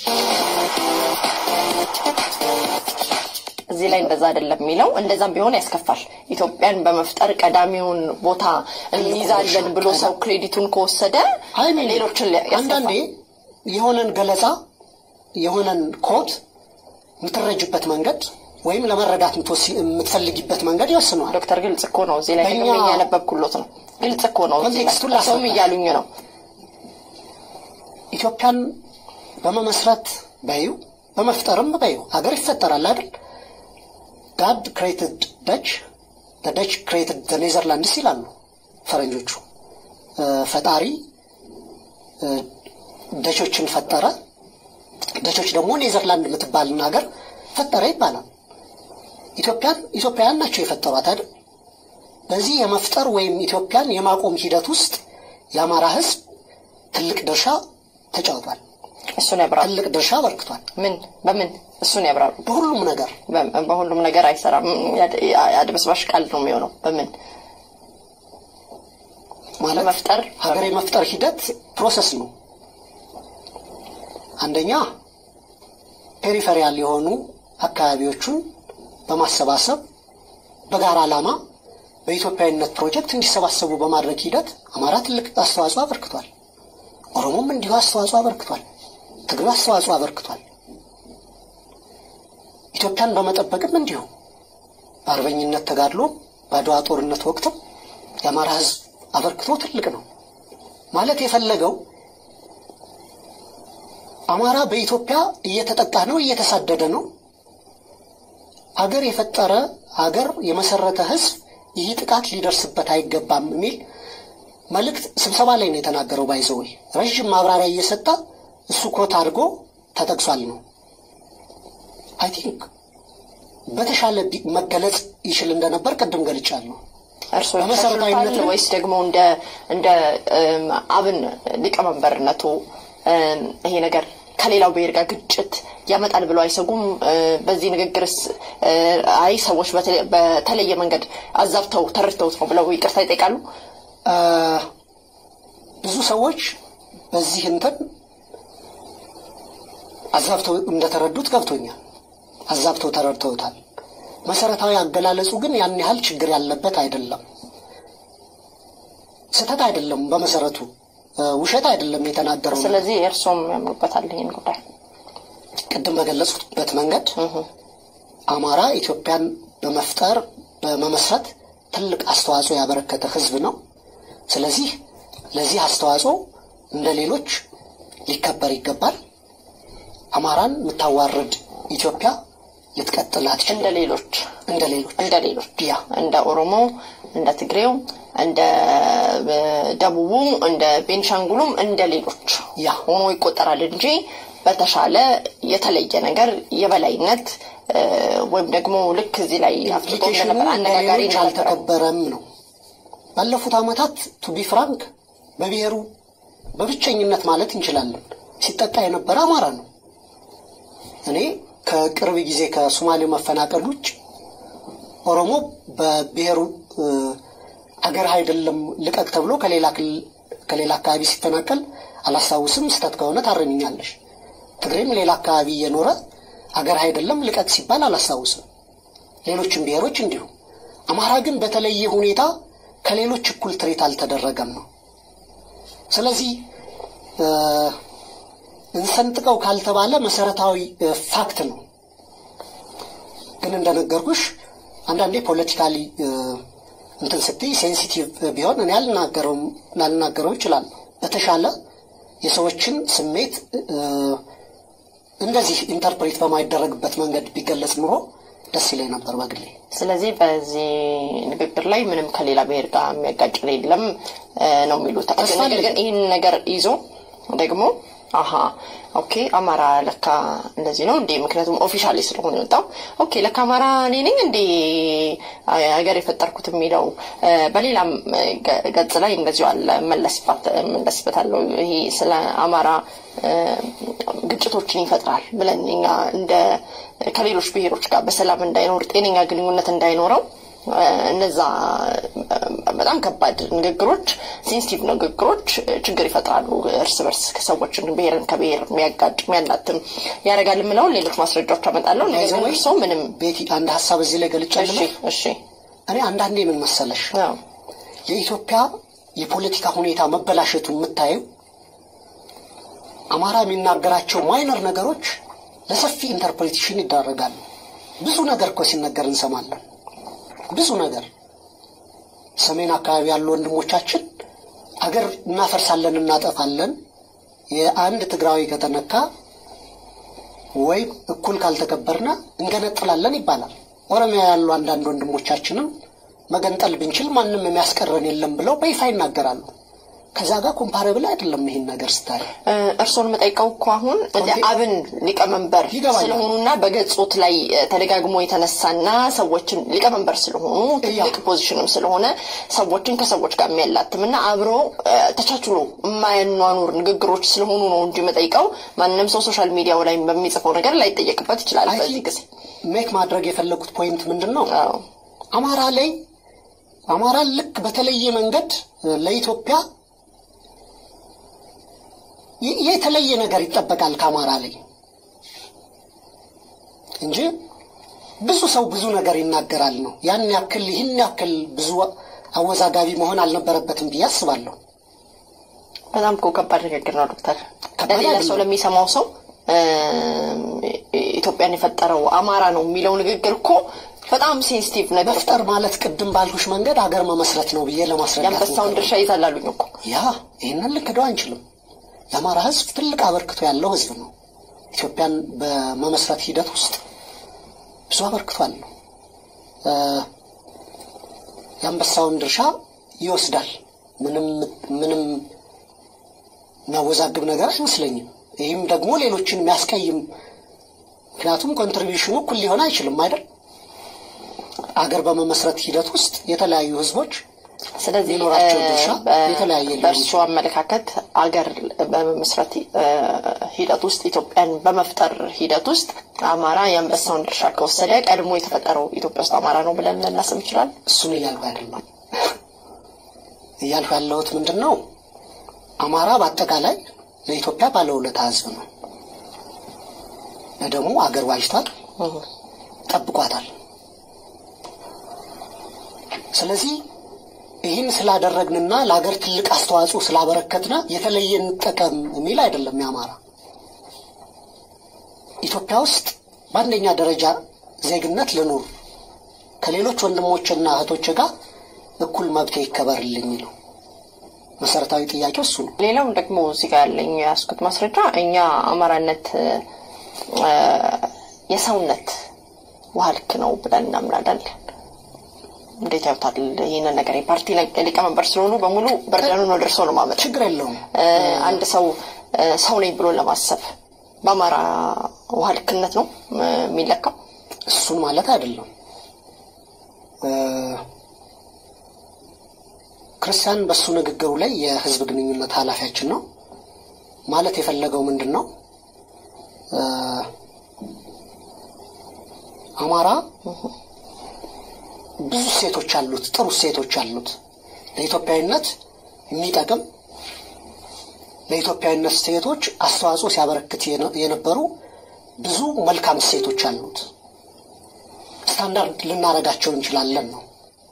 እዚህ ላይ እንደዛ አይደለም የሚለው። እንደዛም ቢሆን ያስከፋል። ኢትዮጵያን በመፍጠር ቀዳሚውን ቦታ እንይዛለን ብሎ ሰው ክሬዲቱን ከወሰደ ሌሎችን አንዳንዴ የሆነን ገለጻ የሆነን ኮድ የምትረጅበት መንገድ ወይም ለመረዳት የምትፈልጊበት መንገድ ይወስነዋል። ዶክተር ግልጽ እኮ ነው። እዚህ ላይ ደግሞ እያነበብኩሎት ነው። ግልጽ እኮ ነው። ኮንቴክስቱን ሰውም እያሉኝ ነው። ኢትዮጵያን በመመስረት በዩ በመፍጠርም በዩ ሀገር ይፈጠራል አይደል? ጋድ ክሬትድ ደች ደች ክሬትድ ኔዘርላንድስ ይላሉ ፈረንጆቹ። ፈጣሪ ደቾችን ፈጠረ፣ ደቾች ደግሞ ኔዘርላንድ የምትባልን ሀገር ፈጠረ ይባላል። ኢትዮጵያን ኢትዮጵያውያን ናቸው የፈጠሯት አይደል? በዚህ የመፍጠር ወይም ኢትዮጵያን የማቆም ሂደት ውስጥ የአማራ ሕዝብ ትልቅ ድርሻ ተጫውቷል። እሱን ያብራሩ። ትልቅ ድርሻ አበርክቷል። ምን በምን እሱን ያብራሩ። በሁሉም ነገር በ- በሁሉም ነገር አይሰራም። ያድ- አድበስባሽ ቃል ነው የሚሆነው። በምን ማለት መፍጠር ሀገር የመፍጠር ሂደት ፕሮሰስ ነው። አንደኛ ፔሪፌሪያል የሆኑ አካባቢዎቹን በማሰባሰብ በጋራ ዓላማ በኢትዮጵያዊነት ፕሮጀክት እንዲሰባሰቡ በማድረግ ሂደት አማራ ትልቅ አስተዋጽኦ አበርክቷል። ኦሮሞም እንዲሁ አስተዋጽኦ አበርክቷል። ትግሬው አስተዋጽኦ አበርክቷል። ኢትዮጵያን በመጠበቅም እንዲሁ በአርበኝነት ተጋድሎ በአድዋ ጦርነት ወቅትም የአማራ ሕዝብ አበርክቶ ትልቅ ነው። ማለት የፈለገው አማራ በኢትዮጵያ እየተጠቃ ነው፣ እየተሳደደ ነው። አገር የፈጠረ አገር የመሰረተ ሕዝብ ይህ ጥቃት ሊደርስበት አይገባም የሚል መልእክት ስብሰባ ላይ ነው የተናገረው። ባይዘወይ ረዥም ማብራሪያ እየሰጠ እሱ ኮት አድርጎ ተጠቅሷል ነው አይ ቲንክ በተሻለ ቢ- መገለጽ ይችል እንደነበር ቅድም ገልጫለሁ። እርስዎ በመሰረታዊነት ያሻሽሉታል ወይስ ደግሞ እንደ እንደ እም፣ አብን ሊቀመንበርነቱ እም፣ ይሄ ነገር ከሌላው ብሔር ጋር ግጭት ያመጣል ብለው አይሰጉም? እ፣ በዚህ ንግግርስ እ፣ አይ ሰዎች በተለ- በተለየ መንገድ አዛብተው ተረድተውት ነው ብለው ይቅርታ ይጠይቃሉ? አ፣ ብዙ ሰዎች በዚህ እንትን አዛብተው እንደተረዱት ገብቶኛል። አዛብተው ተረድተውታል። መሰረታዊ አገላለጹ ግን ያን ያህል ችግር ያለበት አይደለም። ስህተት አይደለም። በመሰረቱ እ፣ ውሸት አይደለም የተናገረው። ስለዚህ እርስዎም ያምኑበታል ይህን ጉዳይ? ቅድም በገለጽኩበት መንገድ አማራ ኢትዮጵያን በመፍጠር በመመስረት ትልቅ አስተዋጽኦ ያበረከተ ሕዝብ ነው። ስለዚህ ለዚህ አስተዋጽኦ እንደ ሌሎች ሊከበር ይገባል። አማራን የምታዋርድ ኢትዮጵያ ልትቀጥል አትችልም። እንደ ሌሎች እንደ ሌሎች እንደ ሌሎች ያ እንደ ኦሮሞ፣ እንደ ትግሬው፣ እንደ እ፣ ደቡቡ፣ እንደ ቤንሻንጉሉም እንደ ሌሎች ያ ሆኖ ይቆጠራል እንጂ በተሻለ የተለየ ነገር የበላይነት እ፣ ወይም ደግሞ ልክ እዚህ ላይ አፍሪካ ኢምፕሊኬሽኑ እንደነበር እንደ አነጋጋሪ ሌሎች እንደነበረ አልተከበረም ነው። ባለፉት ዓመታት ቱቢ ፍራንክ በብሔሩ በብቸኝነት ማለት እንችላለን ሲጠቃ የነበረ አማራ ነው። እኔ ከቅርብ ጊዜ ከሶማሌው መፈናቀል ውጭ ኦሮሞ በብሔሩ እ፣ አገር አይደለም ልቀቅ ተብሎ ከሌላ ክልል ከሌላ አካባቢ ሲፈናቀል አላስታውስም። ስህተት ከሆነ ታረሚኛለሽ። ትግሬም ሌላ አካባቢ እየኖረ አገር አይደለም ልቀቅ ሲባል አላስታውስም። ሌሎችም ብሔሮች እንዲሁ። አማራ ግን በተለየ ሁኔታ ከሌሎች እኩል ትሬት አልተደረገም ነው። ስለዚህ እንሰንጥቀው ካልተባለ መሰረታዊ ፋክት ነው። ግን እንደነገርኩሽ አንዳንዴ ፖለቲካሊ እንትን ስትይ ሴንሲቲቭ ቢሆን እኔ አልናገረውም ላልናገረው ይችላል። በተሻለ የሰዎችን ስሜት እንደዚህ ኢንተርፕሬት በማይደረግበት መንገድ ቢገለጽ ኑሮ ደስ ይለኝ ነበር በግሌ። ስለዚህ በዚህ ንግግር ላይ ምንም ከሌላ ብሔር ጋር የሚያጋጭ የለም ነው የሚሉት። ነገር ግን ይህን ነገር ይዞ ደግሞ አሀ ኦኬ አማራ ለካ እንደዚህ ነው እንዴ? ምክንያቱም ኦፊሻሊ ስለሆነ የወጣው ኦኬ ለካ አማራ እኔ ነኝ እንዴ ሀገር የፈጠርኩት የሚለው በሌላም ገጽ ላይ እንደዚሁ አለ። መለስበታለሁ። ይሄ ስለ አማራ ግጭቶችን ይፈጥራል ብለን እኛ እንደ ከሌሎች ብሔሮች ጋር በሰላም እንዳይኖር ጤነኛ ግንኙነት እንዳይኖረው እነዛ በጣም ከባድ ንግግሮች፣ ሴንሲቲቭ ንግግሮች ችግር ይፈጥራሉ። እርስ በርስ ሰዎችን ብሔርን ከብሔር የሚያጋጭ የሚያላትም ያደርጋል የምለውን ሌሎች ማስረጃዎች አመጣለሁ። ነገር ግን እርስዎ ምንም ቤቲ አንድ ሀሳብ እዚህ ላይ ገልጫለሁ። እሺ እኔ አንዳንዴ ምን መሰለሽ የኢትዮጵያ የፖለቲካ ሁኔታ መበላሸቱ የምታየው አማራ የሚናገራቸው ማይነር ነገሮች ለሰፊ ኢንተርፕሬቴሽን ይዳረጋሉ። ብዙ ነገር እኮ ሲነገር እንሰማለን። ብዙ ነገር ሰሜን አካባቢ ያሉ ወንድሞቻችን አገር እናፈርሳለን፣ እናጠፋለን፣ የአንድ ትግራዊ ከተነካ ወይም እኩል ካልተከበርና እንገነጥላለን ይባላል። ኦሮሚያ ያሉ አንዳንድ ወንድሞቻችንም መገንጠል ብንችል ማንም የሚያስቀረን የለም ብለው በይፋ ይናገራሉ። ከዛ ጋር ኮምፓረብል አይደለም። ይሄን ነገር ስታይ እርስዎን የምጠይቀው እኮ አሁን አብን ሊቀመንበር ስለሆኑና በገጾት ላይ ተደጋግሞ የተነሳና ሰዎችን ሊቀመንበር ስለሆኑ ትልቅ ፖዚሽንም ስለሆነ ሰዎችን ከሰዎች ጋር የሚያላትምና አብሮ ተቻችሎ የማያኗኑር ንግግሮች ስለሆኑ ነው እንጂ የምጠይቀው ማንም ሰው ሶሻል ሚዲያው ላይ በሚጽፈው ነገር ላይጠየቅበት ይችላል። በዚህ ጊዜ ሜክ ማድረግ የፈለጉት ፖይንት ምንድን ነው? አማራ ላይ አማራ ልክ በተለየ መንገድ ለኢትዮጵያ የተለየ ነገር ይጠበቃል ከአማራ ላይ እንጂ ብዙ ሰው ብዙ ነገር ይናገራል ነው። ያን ያክል ይህን ያክል ብዙ አወዛጋቢ መሆን አልነበረበትም ብዬ አስባለሁ። በጣም እኮ ከባድ ንግግር ነው ዶክተር። ለሌላ ሰው ለሚሰማው ሰው ኢትዮጵያን የፈጠረው አማራ ነው የሚለው ንግግር እኮ በጣም ሴንሲቲቭ ነገር መፍጠር ማለት ቅድም ባልኩሽ መንገድ ሀገር መመስረት ነው ብዬ ለማስረዳት የአንበሳውን ድርሻ ይዛል አሉኝ እኮ ያ ይህንን ልክደው አንችልም። የአማራ ሕዝብ ትልቅ አበርክቶ ያለው ሕዝብ ነው። ኢትዮጵያን በመመስረት ሂደት ውስጥ ብዙ አበርክቶ አለው። የአንበሳውን ድርሻ ይወስዳል። ምንም ምንም የሚያወዛግብ ነገር አይመስለኝም። ይህም ደግሞ ሌሎችን የሚያስቀይም ምክንያቱም ኮንትሪቢሽኑ እኩል ሊሆን አይችልም አይደል? አገር በመመስረት ሂደት ውስጥ የተለያዩ ህዝቦች ስለዚህ የኖራቸው ድርሻ የተለያየ ሊሆን በእርሱ አመለካከት አገር በመመስረት ሂደት ውስጥ ኢትዮጵያን በመፍጠር ሂደት ውስጥ አማራ የአንበሳውን ድርሻ ከወሰደ ቀድሞ የተፈጠረው ኢትዮጵያ ውስጥ አማራ ነው ብለን ልናስብ ይችላል። እሱን እያልኩ አይደለም። እያልኩ ያለሁት ምንድን ነው፣ አማራ በአጠቃላይ ለኢትዮጵያ ባለውለታ ህዝብ ነው። ደግሞ አገር ዋጅቷል፣ ጠብቋታል። ስለዚህ ይህን ስላደረግንና ለሀገር ትልቅ አስተዋጽኦ ስላበረከትነ የተለየ እንጠቀም የሚል አይደለም። የአማራ ኢትዮጵያ ውስጥ በአንደኛ ደረጃ ዜግነት ልኑር፣ ከሌሎች ወንድሞችና እህቶች ጋር እኩል መብቴ ይከበርልኝ ነው መሰረታዊ ጥያቄው እሱ ነው። ሌላው ደግሞ እዚህ ጋር ያለኝ የያዝኩት ማስረጃ እኛ አማራነት የሰውነት ውሃ ልክ ነው ብለን እናምናለን። እንዴት ያዩታል ይህንን ነገር? የፓርቲ ሊቀመንበር ስለሆኑ በሙሉ በርደኑን ወደ እርስዎ ነው ማመጥ። ችግር የለውም። አንድ ሰው ሰው ነኝ ብሎ ለማሰብ በአማራ ውሃ ልክነት ነው የሚለካው? እሱን ማለት አይደለም። ክርስቲያን በሱ ንግግሩ ላይ የህዝብ ግንኙነት ኃላፊያችን ነው ማለት የፈለገው ምንድን ነው? አማራ ብዙ ሴቶች አሉት፣ ጥሩ ሴቶች አሉት። ለኢትዮጵያዊነት የሚጠቅም ለኢትዮጵያዊነት ሴቶች አስተዋጽኦ ሲያበረክት የነበሩ ብዙ መልካም እሴቶች አሉት። ስታንዳርድ ልናረጋቸው እንችላለን ነው።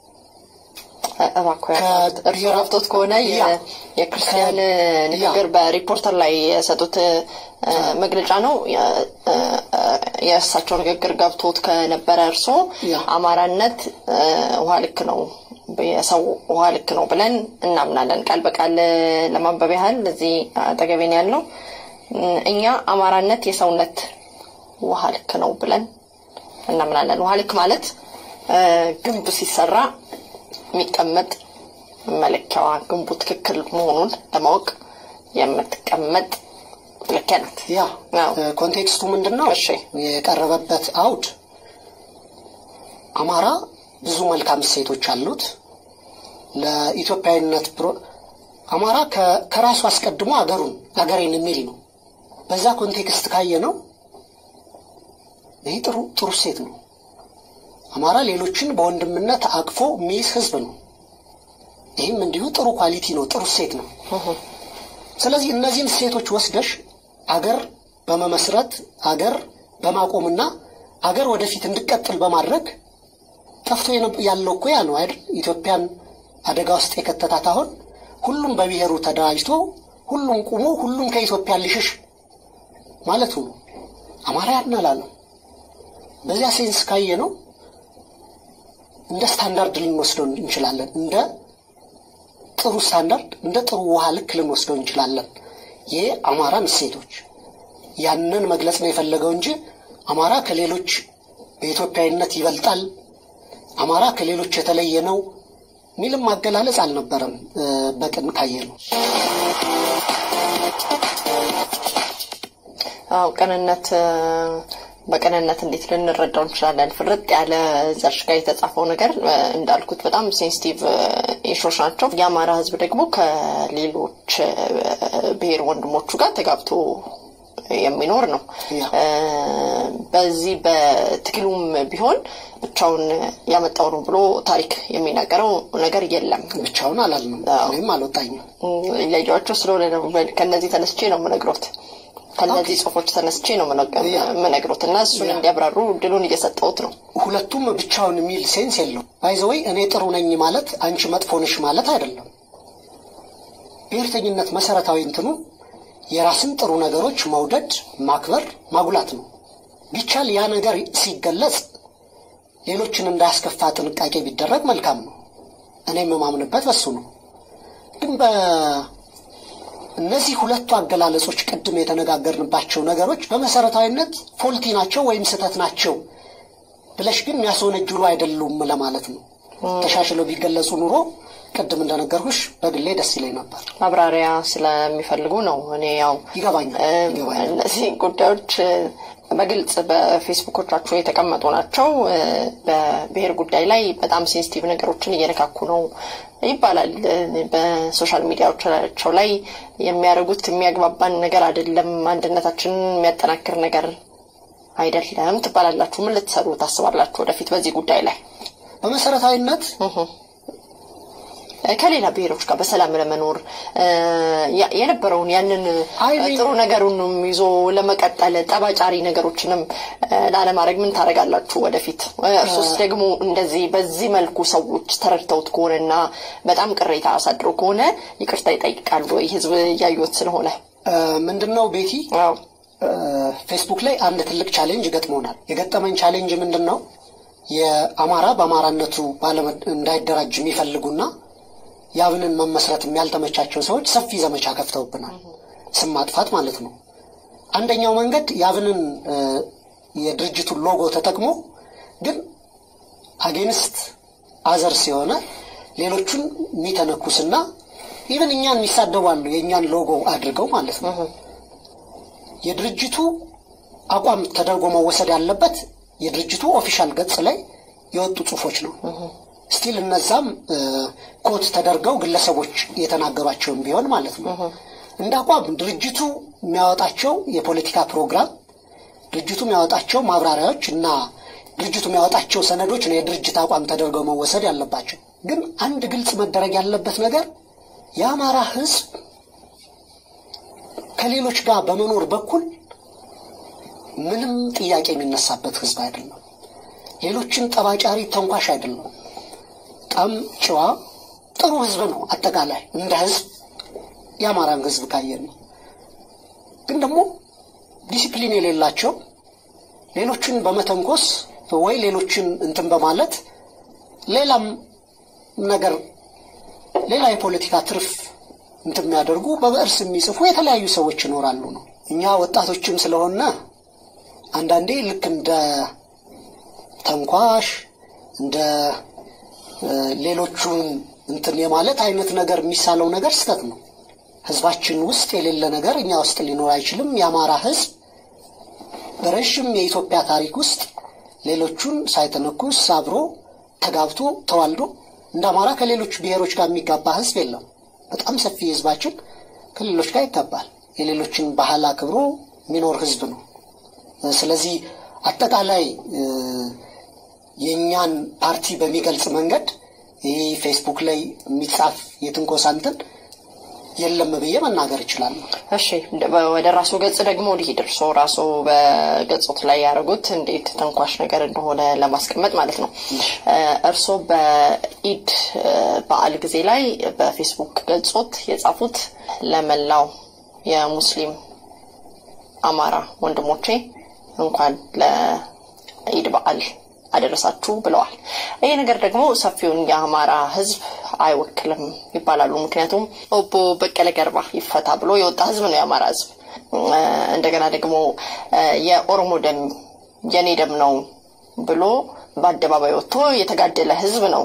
እባክዎ እርስዎ ረፍቶት ከሆነ የክርስቲያን ንግግር በሪፖርተር ላይ የሰጡት መግለጫ ነው። የእሳቸው ንግግር ገብቶት ከነበረ እርስዎ አማራነት ውሃ ልክ ነው የሰው ውሃ ልክ ነው ብለን እናምናለን። ቃል በቃል ለማንበብ ያህል እዚህ አጠገቤን ያለው እኛ አማራነት የሰውነት ውሃ ልክ ነው ብለን እናምናለን። ውሃ ልክ ማለት ግንብ ሲሰራ የሚቀመጥ መለኪያዋ ግንቡ ትክክል መሆኑን ለማወቅ የምትቀመጥ መለኪያ ናት። ያ ኮንቴክስቱ ምንድን ነው? የቀረበበት አውድ አማራ ብዙ መልካም እሴቶች አሉት። ለኢትዮጵያዊነት አማራ ከራሱ አስቀድሞ አገሩን አገሬን የሚል ነው። በዛ ኮንቴክስት ካየ ነው ይህ ጥሩ ጥሩ እሴት ነው። አማራ ሌሎችን በወንድምነት አቅፎ የሚይዝ ህዝብ ነው። ይህም እንዲሁ ጥሩ ኳሊቲ ነው፣ ጥሩ እሴት ነው። ስለዚህ እነዚህን እሴቶች ወስደሽ አገር በመመስረት አገር በማቆምና አገር ወደፊት እንዲቀጥል በማድረግ ጠፍቶ ያለው እኮ ያ ነው አይደል? ኢትዮጵያን አደጋ ውስጥ የከተታት አሁን ሁሉም በብሔሩ ተደራጅቶ ሁሉም ቁሞ ሁሉም ከኢትዮጵያ ሊሽሽ ማለቱ ነው። አማራ ያናላለው በዚያ ሴንስ ካየ ነው እንደ ስታንዳርድ ልንወስደው እንችላለን። እንደ ጥሩ ስታንዳርድ፣ እንደ ጥሩ ውሃ ልክ ልንወስደው እንችላለን። ይህ አማራን እሴቶች ያንን መግለጽ ነው የፈለገው እንጂ አማራ ከሌሎች በኢትዮጵያዊነት ይበልጣል፣ አማራ ከሌሎች የተለየ ነው ሚልም አገላለጽ አልነበረም። በቅን ካየ ነው አው ቅንነት በቅንነት እንዴት ልንረዳው እንችላለን? ፍርጥ ያለ ዘርሽ ጋር የተጻፈው ነገር እንዳልኩት በጣም ሴንሲቲቭ ኢሾች ናቸው። የአማራ ሕዝብ ደግሞ ከሌሎች ብሔር ወንድሞቹ ጋር ተጋብቶ የሚኖር ነው። በዚህ በትግሉም ቢሆን ብቻውን ያመጣው ነው ብሎ ታሪክ የሚናገረው ነገር የለም። ብቻውን አላልንም፣ እኔም አልወጣኝም። ለያቸው ስለሆነ ነው። ከነዚህ ተነስቼ ነው የምነግሮት ከነዚህ ጽሁፎች ተነስቼ ነው የምነግሮት እና እሱን እንዲያብራሩ እድሉን እየሰጠሁት ነው። ሁለቱም ብቻውን የሚል ሴንስ የለው። ባይዘወይ እኔ ጥሩ ነኝ ማለት አንቺ መጥፎ ነሽ ማለት አይደለም። ብሔርተኝነት መሰረታዊ እንትኑ የራስን ጥሩ ነገሮች መውደድ፣ ማክበር፣ ማጉላት ነው። ቢቻል ያ ነገር ሲገለጽ ሌሎችን እንዳያስከፋ ጥንቃቄ ቢደረግ መልካም ነው። እኔ የምማምንበት በሱ ነው። ግን እነዚህ ሁለቱ አገላለጾች ቅድም የተነጋገርንባቸው ነገሮች በመሰረታዊነት ፎልቲ ናቸው ወይም ስህተት ናቸው ብለሽ ግን የሚያስወነጅሉ አይደሉም ለማለት ነው። ተሻሽለው ቢገለጹ ኑሮ ቅድም እንደነገርኩሽ በግሌ ደስ ይለኝ ነበር። ማብራሪያ ስለሚፈልጉ ነው። እኔ ያው ይገባኛል። እነዚህ ጉዳዮች በግልጽ በፌስቡኮቻቸው የተቀመጡ ናቸው። በብሔር ጉዳይ ላይ በጣም ሴንሲቲቭ ነገሮችን እየነካኩ ነው ይባላል። በሶሻል ሚዲያዎቻቸው ላይ የሚያደርጉት የሚያግባባን ነገር አይደለም፣ አንድነታችንን የሚያጠናክር ነገር አይደለም ትባላላችሁ። ምን ልትሰሩ ታስባላችሁ ወደፊት በዚህ ጉዳይ ላይ? በመሰረታዊነት ከሌላ ብሔሮች ጋር በሰላም ለመኖር የነበረውን ያንን ጥሩ ነገሩንም ይዞ ለመቀጠል ጠባጫሪ ነገሮችንም ላለማድረግ ምን ታደርጋላችሁ ወደፊት? እርሶስ ደግሞ እንደዚህ በዚህ መልኩ ሰዎች ተረድተውት ከሆነና በጣም ቅሬታ አሳድሮ ከሆነ ይቅርታ ይጠይቃሉ ወይ? ህዝብ እያዩት ስለሆነ ምንድን ነው ቤቲ፣ ፌስቡክ ላይ አንድ ትልቅ ቻሌንጅ ገጥሞናል። የገጠመኝ ቻሌንጅ ምንድን ነው? የአማራ በአማራነቱ እንዳይደራጅ የሚፈልጉና የአብንን መመስረት ያልተመቻቸው ሰዎች ሰፊ ዘመቻ ከፍተውብናል። ስም ማጥፋት ማለት ነው። አንደኛው መንገድ የአብንን የድርጅቱን ሎጎ ተጠቅሞ ግን አጌንስት አዘርስ የሆነ ሌሎቹን የሚተነኩስና ኢቨን እኛን የሚሳደቡ አሉ። የእኛን ሎጎ አድርገው ማለት ነው። የድርጅቱ አቋም ተደርጎ መወሰድ ያለበት የድርጅቱ ኦፊሻል ገጽ ላይ የወጡ ጽሁፎች ነው። ስቲል እነዛም ኮት ተደርገው ግለሰቦች የተናገሯቸውን ቢሆን ማለት ነው። እንደ አቋም ድርጅቱ የሚያወጣቸው የፖለቲካ ፕሮግራም፣ ድርጅቱ የሚያወጣቸው ማብራሪያዎች እና ድርጅቱ የሚያወጣቸው ሰነዶች ነው የድርጅት አቋም ተደርገው መወሰድ ያለባቸው። ግን አንድ ግልጽ መደረግ ያለበት ነገር የአማራ ህዝብ ከሌሎች ጋር በመኖር በኩል ምንም ጥያቄ የሚነሳበት ህዝብ አይደለም። ሌሎችን ጠባጫሪ ተንኳሽ አይደለም። በጣም ጨዋ ጥሩ ህዝብ ነው። አጠቃላይ እንደ ህዝብ የአማራን ህዝብ ካየን ነው። ግን ደግሞ ዲሲፕሊን የሌላቸው ሌሎችን በመተንኮስ ወይ ሌሎችን እንትን በማለት ሌላም ነገር ሌላ የፖለቲካ ትርፍ እንትን የሚያደርጉ በብዕርስ የሚጽፉ የተለያዩ ሰዎች ይኖራሉ ነው። እኛ ወጣቶችም ስለሆነ አንዳንዴ ልክ እንደ ተንኳሽ እንደ ሌሎቹን እንትን የማለት አይነት ነገር የሚሳለው ነገር ስህተት ነው። ህዝባችን ውስጥ የሌለ ነገር እኛ ውስጥ ሊኖር አይችልም። የአማራ ህዝብ በረዥም የኢትዮጵያ ታሪክ ውስጥ ሌሎቹን ሳይተነኩስ አብሮ ተጋብቶ ተዋልዶ እንደ አማራ ከሌሎች ብሔሮች ጋር የሚጋባ ህዝብ የለም። በጣም ሰፊ ህዝባችን ከሌሎች ጋር ይጋባል። የሌሎችን ባህል አክብሮ የሚኖር ህዝብ ነው። ስለዚህ አጠቃላይ የእኛን ፓርቲ በሚገልጽ መንገድ ይህ ፌስቡክ ላይ የሚጻፍ የትንኮሳ እንትን የለም ብዬ መናገር እችላለሁ። እሺ ወደ ራሱ ገጽ ደግሞ ሊሄድ እርሶ ራሱ በገጾት ላይ ያደረጉት እንዴት ተንኳሽ ነገር እንደሆነ ለማስቀመጥ ማለት ነው። እርሶ በኢድ በዓል ጊዜ ላይ በፌስቡክ ገጾት የጻፉት ለመላው የሙስሊም አማራ ወንድሞቼ እንኳን ለኢድ በዓል አደረሳችሁ ብለዋል። ይህ ነገር ደግሞ ሰፊውን የአማራ ህዝብ አይወክልም ይባላሉ። ምክንያቱም ኦቦ በቀለ ገርባ ይፈታ ብሎ የወጣ ህዝብ ነው የአማራ ህዝብ። እንደገና ደግሞ የኦሮሞ ደም የኔ ደም ነው ብሎ በአደባባይ ወጥቶ የተጋደለ ህዝብ ነው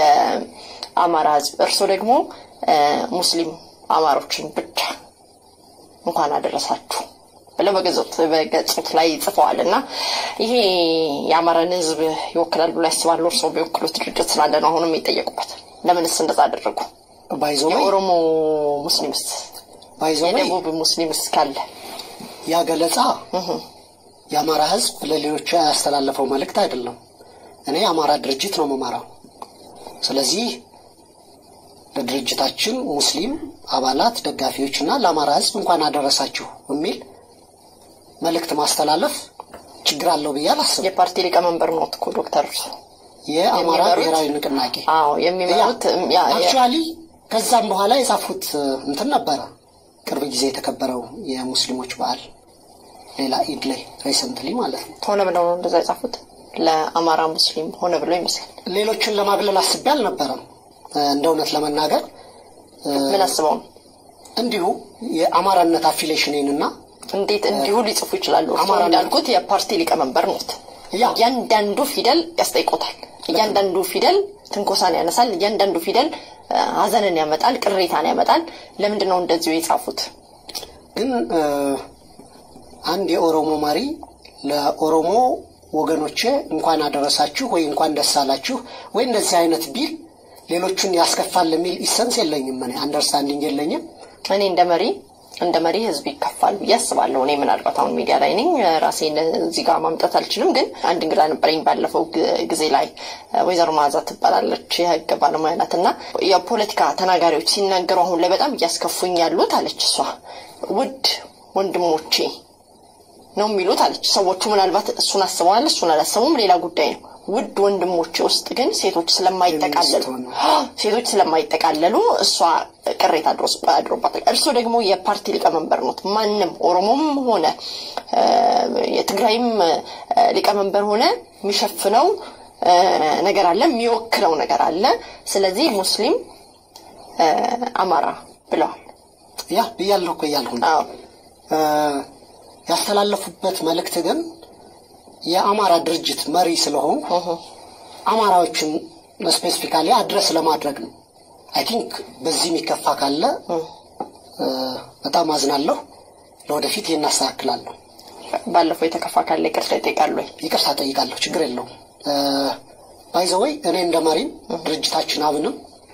የአማራ ህዝብ። እርሶ ደግሞ ሙስሊም አማሮችን ብቻ እንኳን አደረሳችሁ ብለው በገጾት ላይ ጽፈዋል እና ይሄ የአማራን ህዝብ ይወክላል ብሎ ያስባሉ? እርስዎ ቢወክሉት ድርጅት ስላለ ነው አሁንም የሚጠየቁበት። ለምንስ እንደዛ አደረጉ? የኦሮሞ ሙስሊምስ የደቡብ ሙስሊምስ ካለ ያ ገለጻ የአማራ ህዝብ ለሌሎቹ ያስተላለፈው መልእክት አይደለም። እኔ የአማራ ድርጅት ነው መማራው። ስለዚህ ለድርጅታችን ሙስሊም አባላት፣ ደጋፊዎች እና ለአማራ ህዝብ እንኳን አደረሳችሁ የሚል መልእክት ማስተላለፍ ችግር አለው ብዬ አላስብም። የፓርቲ ሊቀመንበር ኖት እኮ ዶክተር የአማራ ብሔራዊ ንቅናቄ አዎ የሚመሩት አክቹዋሊ ከዛም በኋላ የጻፉት እንትን ነበረ። ቅርብ ጊዜ የተከበረው የሙስሊሞች በዓል ሌላ ኢድ ላይ ሬሰንትሊ ማለት ነው። ሆነ ብለው ነው እንደዛ የጻፉት ለአማራ ሙስሊም ሆነ ብሎ ይመስላል። ሌሎችን ለማግለል አስቤ አልነበረም። እንደ እውነት ለመናገር ምን አስበው ነው እንዲሁ የአማራነት አፊሌሽኔንና እንዴት እንዲሁ ሊጽፉ ይችላሉ? እርስዎ እንዳልኩት የፓርቲ ሊቀመንበር ኖት። ያ እያንዳንዱ ፊደል ያስጠይቆታል። እያንዳንዱ ፊደል ትንኮሳን ያነሳል። እያንዳንዱ ፊደል ሀዘንን ያመጣል፣ ቅሬታን ያመጣል። ለምንድን ነው እንደዚሁ የጻፉት? ግን አንድ የኦሮሞ መሪ ለኦሮሞ ወገኖቼ እንኳን አደረሳችሁ ወይ እንኳን ደስ አላችሁ ወይ እንደዚህ አይነት ቢል ሌሎቹን ያስከፋል የሚል ኢሰንስ የለኝም። እኔ አንደርስታንዲንግ የለኝም። እኔ እንደ መሪ እንደ መሪ ህዝብ ይከፋል ብዬ አስባለሁ። እኔ ምናልባት አሁን ሚዲያ ላይ ነኝ፣ ራሴን እዚህ ጋር ማምጣት አልችልም። ግን አንድ እንግዳ ነበረኝ ባለፈው ጊዜ ላይ ወይዘሮ መዓዛ ትባላለች፣ የህግ ባለሙያ ናት እና የፖለቲካ ተናጋሪዎች ሲናገሩ አሁን ላይ በጣም እያስከፉኝ ያሉት አለች እሷ ውድ ወንድሞቼ ነው የሚሉት አለች። ሰዎቹ ምናልባት እሱን አስበዋል፣ እሱን አላሰቡም፣ ሌላ ጉዳይ ነው። ውድ ወንድሞቼ ውስጥ ግን ሴቶች ስለማይጠቃለሉ ሴቶች ስለማይጠቃለሉ እሷ ቅሬታ አድሮባታል። እርስዎ ደግሞ የፓርቲ ሊቀመንበር ኖት። ማንም ኦሮሞም ሆነ የትግራይም ሊቀመንበር ሆነ የሚሸፍነው ነገር አለ፣ የሚወክለው ነገር አለ። ስለዚህ ሙስሊም አማራ ብለዋል። ያ ብያለሁ እኮ እያልኩ ነው። ያስተላለፉበት መልእክት ግን የአማራ ድርጅት መሪ ስለሆኑ አማራዎችን ስፔሲፊካሊ አድረስ ለማድረግ ነው። አይ ቲንክ በዚህ የሚከፋ ካለ በጣም አዝናለሁ። ለወደፊት ይህን አስተካክላለሁ። ባለፈው የተከፋ ካለ ይቅርታ ይጠይቃሉ ወይ? ይቅርታ ጠይቃለሁ። ችግር የለውም። ባይዘወይ እኔ እንደ መሪም ድርጅታችን አብንም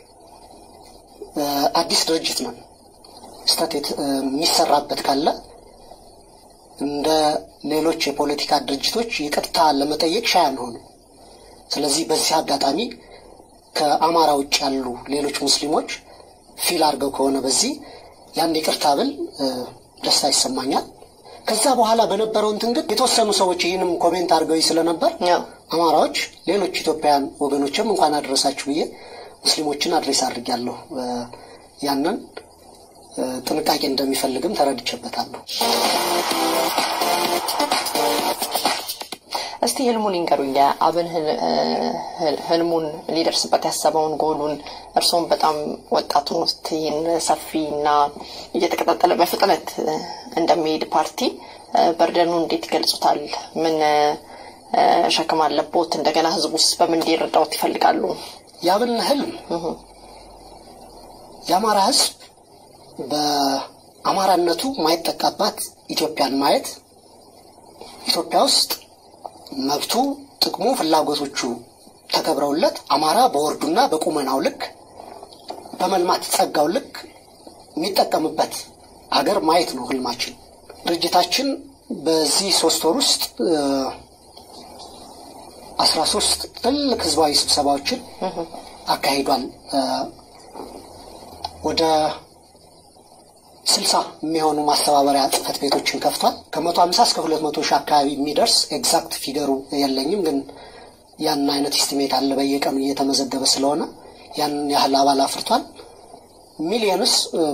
አዲስ ድርጅት ነን። ስህተት የሚሰራበት ካለ እንደ ሌሎች የፖለቲካ ድርጅቶች ይቅርታ ለመጠየቅ ሻይ አንሆንም። ስለዚህ በዚህ አጋጣሚ ከአማራ ውጭ ያሉ ሌሎች ሙስሊሞች ፊል አድርገው ከሆነ በዚህ ያን ይቅርታ ብል ደስታ ይሰማኛል። ከዛ በኋላ በነበረው እንትን ግን የተወሰኑ ሰዎች ይህንም ኮሜንት አድርገው ስለነበር አማራዎች፣ ሌሎች ኢትዮጵያውያን ወገኖችም እንኳን አደረሳችሁ ብዬ ሙስሊሞችን አድሬስ አድርጌያለሁ። ያንን ጥንቃቄ እንደሚፈልግም ተረድቼበታለሁ። እስቲ ህልሙን ይንገሩኝ። የአብን ህልሙን ሊደርስበት ያሰበውን ጎሉን እርስዎም በጣም ወጣቱን ውስጥ ይህን ሰፊና እየተቀጣጠለ በፍጥነት እንደሚሄድ ፓርቲ በርደኑ እንዴት ይገልጹታል? ምን ሸክም አለቦት? እንደገና ህዝቡ ውስጥ በምን እንዲረዳውት ይፈልጋሉ? የአብን ህልም የአማራ ህዝብ በአማራነቱ ማይጠቃባት ኢትዮጵያን ማየት ኢትዮጵያ ውስጥ መብቱ፣ ጥቅሙ፣ ፍላጎቶቹ ተከብረውለት አማራ በወርዱና በቁመናው ልክ በመልማት ጸጋው ልክ የሚጠቀምበት አገር ማየት ነው ህልማችን። ድርጅታችን በዚህ ሶስት ወር ውስጥ አስራ ሶስት ትልቅ ህዝባዊ ስብሰባዎችን አካሂዷል። ወደ ስልሳ የሚሆኑ ማስተባበሪያ ጽህፈት ቤቶችን ከፍቷል። ከመቶ ሀምሳ እስከ ሁለት መቶ ሺህ አካባቢ የሚደርስ ኤግዛክት ፊገሩ የለኝም፣ ግን ያን አይነት ኢስቲሜት አለ በየቀኑ እየተመዘገበ ስለሆነ ያንን ያህል አባል አፍርቷል። ሚሊየንስ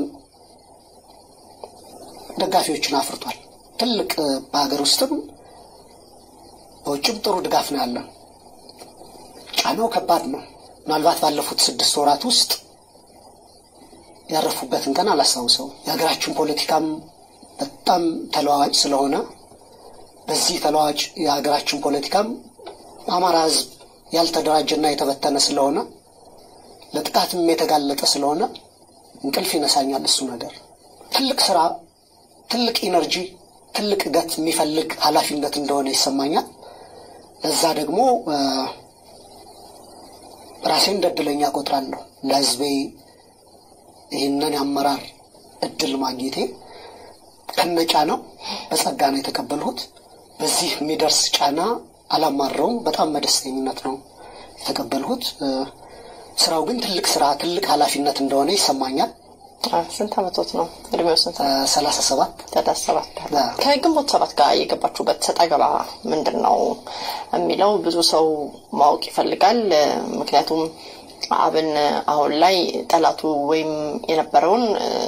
ደጋፊዎችን አፍርቷል። ትልቅ በሀገር ውስጥም በውጭም ጥሩ ድጋፍ ነው ያለን። ጫናው ከባድ ነው። ምናልባት ባለፉት ስድስት ወራት ውስጥ ያረፉበትን ቀን አላስታውሰው። የሀገራችን ፖለቲካም በጣም ተለዋዋጭ ስለሆነ በዚህ ተለዋዋጭ የሀገራችን ፖለቲካም አማራ ህዝብ ያልተደራጀና የተበተነ ስለሆነ ለጥቃትም የተጋለጠ ስለሆነ እንቅልፍ ይነሳኛል። እሱ ነገር ትልቅ ስራ፣ ትልቅ ኢነርጂ፣ ትልቅ ገት የሚፈልግ ኃላፊነት እንደሆነ ይሰማኛል። ለዛ ደግሞ ራሴን እንደ እድለኛ ቆጥራለሁ ለህዝቤ ይህንን የአመራር እድል ማግኘቴ ከነ ጫናው በጸጋ ነው የተቀበልሁት። በዚህ የሚደርስ ጫና አላማረውም። በጣም በደስተኝነት ነው የተቀበልሁት። ስራው ግን ትልቅ ስራ፣ ትልቅ ኃላፊነት እንደሆነ ይሰማኛል። ስንት አመቶት ነው? እድሜው ስንት? ሰላሳ ሰባት ሰላሳ ሰባት ከግንቦት ሰባት ጋር የገባችሁበት ሰጣ ገባ ምንድን ነው የሚለው ብዙ ሰው ማወቅ ይፈልጋል። ምክንያቱም አብን አሁን ላይ ጠላቱ ወይም የነበረውን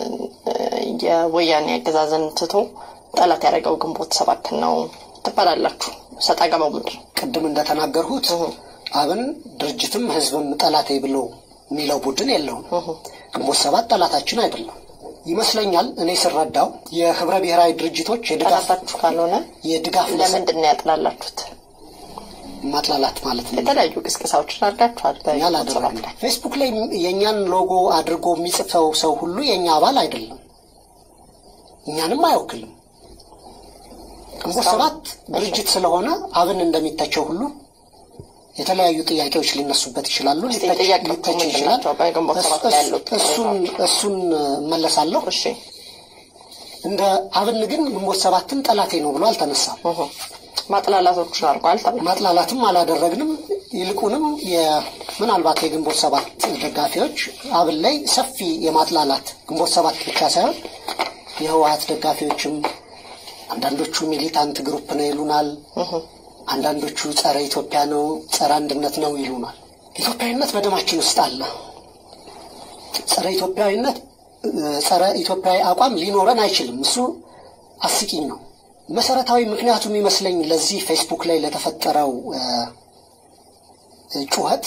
የወያኔ አገዛዝን ትቶ ጠላት ያደረገው ግንቦት ሰባት ነው ትባላላችሁ። ሰጣ ገባው ምንድን ነው? ቅድም እንደተናገርሁት አብን ድርጅትም ህዝብም ጠላቴ ብሎ የሚለው ቡድን የለውም። ግንቦት ሰባት ጠላታችን አይደለም ይመስለኛል። እኔ ስረዳው የህብረ ብሔራዊ ድርጅቶች የድጋፍ ጠላታችሁ ካልሆነ የድጋፍ ለምንድን ነው ያጥላላችሁት? ማጥላላት ማለት ነው። የተለያዩ ቅስቀሳዎችን አድርጋችኋል። እኛ አላደረግንም። ፌስቡክ ላይ የእኛን ሎጎ አድርጎ የሚጽፈው ሰው ሁሉ የእኛ አባል አይደለም፣ እኛንም አይወክልም። ግንቦት ሰባት ድርጅት ስለሆነ አብን እንደሚተቸው ሁሉ የተለያዩ ጥያቄዎች ሊነሱበት ይችላሉ፣ ሊተች ይችላል። እሱን እሱን እመለሳለሁ። እንደ አብን ግን ግንቦት ሰባትን ጠላቴ ነው ብሎ አልተነሳም። ማጥላላቶችን አድርጓል። ማጥላላትም አላደረግንም። ይልቁንም ምናልባት የግንቦት ሰባት ደጋፊዎች አብን ላይ ሰፊ የማጥላላት ግንቦት ሰባት ብቻ ሳይሆን የህወሀት ደጋፊዎችም አንዳንዶቹ ሚሊታንት ግሩፕ ነው ይሉናል። አንዳንዶቹ ጸረ ኢትዮጵያ ነው፣ ጸረ አንድነት ነው ይሉናል። ኢትዮጵያዊነት በደማችን ውስጥ አለ። ጸረ ኢትዮጵያዊነት ጸረ ኢትዮጵያዊ አቋም ሊኖረን አይችልም። እሱ አስቂኝ ነው። መሰረታዊ ምክንያቱ የሚመስለኝ ለዚህ ፌስቡክ ላይ ለተፈጠረው ጩኸት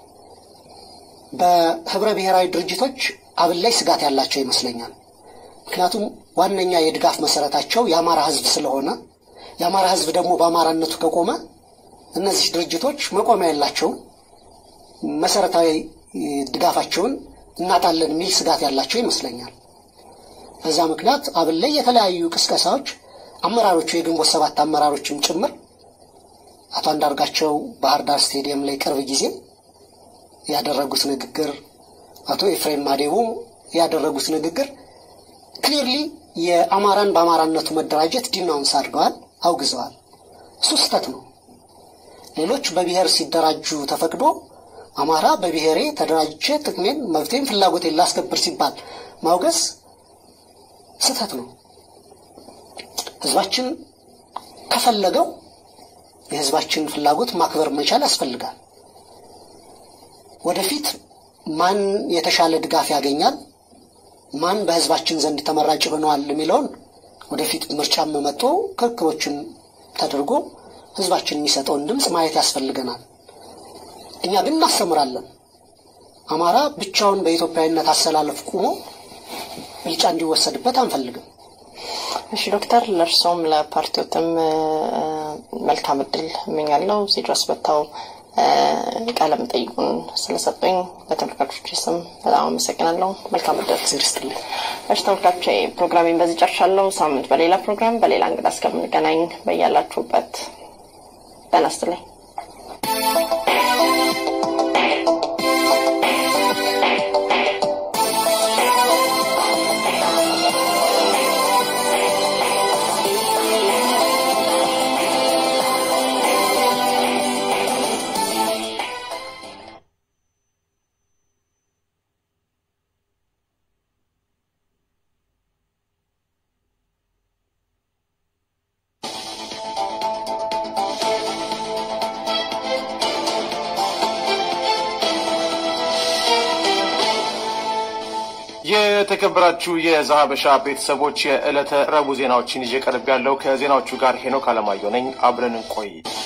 በህብረ ብሔራዊ ድርጅቶች አብን ላይ ስጋት ያላቸው ይመስለኛል። ምክንያቱም ዋነኛ የድጋፍ መሰረታቸው የአማራ ህዝብ ስለሆነ የአማራ ህዝብ ደግሞ በአማራነቱ ከቆመ እነዚህ ድርጅቶች መቆሚያ የላቸውም። መሰረታዊ ድጋፋቸውን እናጣለን የሚል ስጋት ያላቸው ይመስለኛል። በዛ ምክንያት አብን ላይ የተለያዩ ቅስቀሳዎች አመራሮቹ የግንቦት ሰባት አመራሮችም ጭምር አቶ አንዳርጋቸው ባህር ዳር ስቴዲየም ላይ ቅርብ ጊዜ ያደረጉት ንግግር፣ አቶ ኤፍሬም ማዴቦ ያደረጉት ንግግር ክሊርሊ የአማራን በአማራነቱ መደራጀት ዲናውንስ አድርገዋል፣ አውግዘዋል። እሱ ስህተት ነው። ሌሎች በብሔር ሲደራጁ ተፈቅዶ አማራ በብሔሬ ተደራጅቼ ጥቅሜን፣ መብቴን፣ ፍላጎቴን ላስከብር ሲባል ማውገዝ ስህተት ነው። ህዝባችን ከፈለገው የህዝባችን ፍላጎት ማክበር መቻል ያስፈልጋል። ወደፊት ማን የተሻለ ድጋፍ ያገኛል፣ ማን በህዝባችን ዘንድ ተመራጭ ሆነዋል የሚለውን ወደፊት ምርጫም መጥቶ ክርክሮችን ተደርጎ ህዝባችን የሚሰጠውን ድምፅ ማየት ያስፈልገናል። እኛ ግን እናስተምራለን። አማራ ብቻውን በኢትዮጵያዊነት አሰላለፍ ቁሞ ብልጫ እንዲወሰድበት አንፈልግም። እሺ ዶክተር፣ ለእርሶም ለፓርቲዎትም መልካም እድል እመኛለሁ። እዚህ ድረስ መጥተው ቃለ መጠይቁን ስለሰጡኝ በተመልካቾች ስም በጣም አመሰግናለሁ። መልካም እድል ይስጥልኝ። እሺ ተመልካቾች፣ ፕሮግራሜን በዚህ ጨርሻለሁ። ሳምንት በሌላ ፕሮግራም በሌላ እንግዳ እስከምንገናኝ በያላችሁበት ጤና ይስጥልኝ። የተከበራችሁ የዛሀበሻ ቤተሰቦች የዕለተ ረቡዕ ዜናዎችን ይዤ ቀርብ ያለው ከዜናዎቹ ጋር ሄኖክ አለማየሁ ነኝ። አብረን እንቆይ።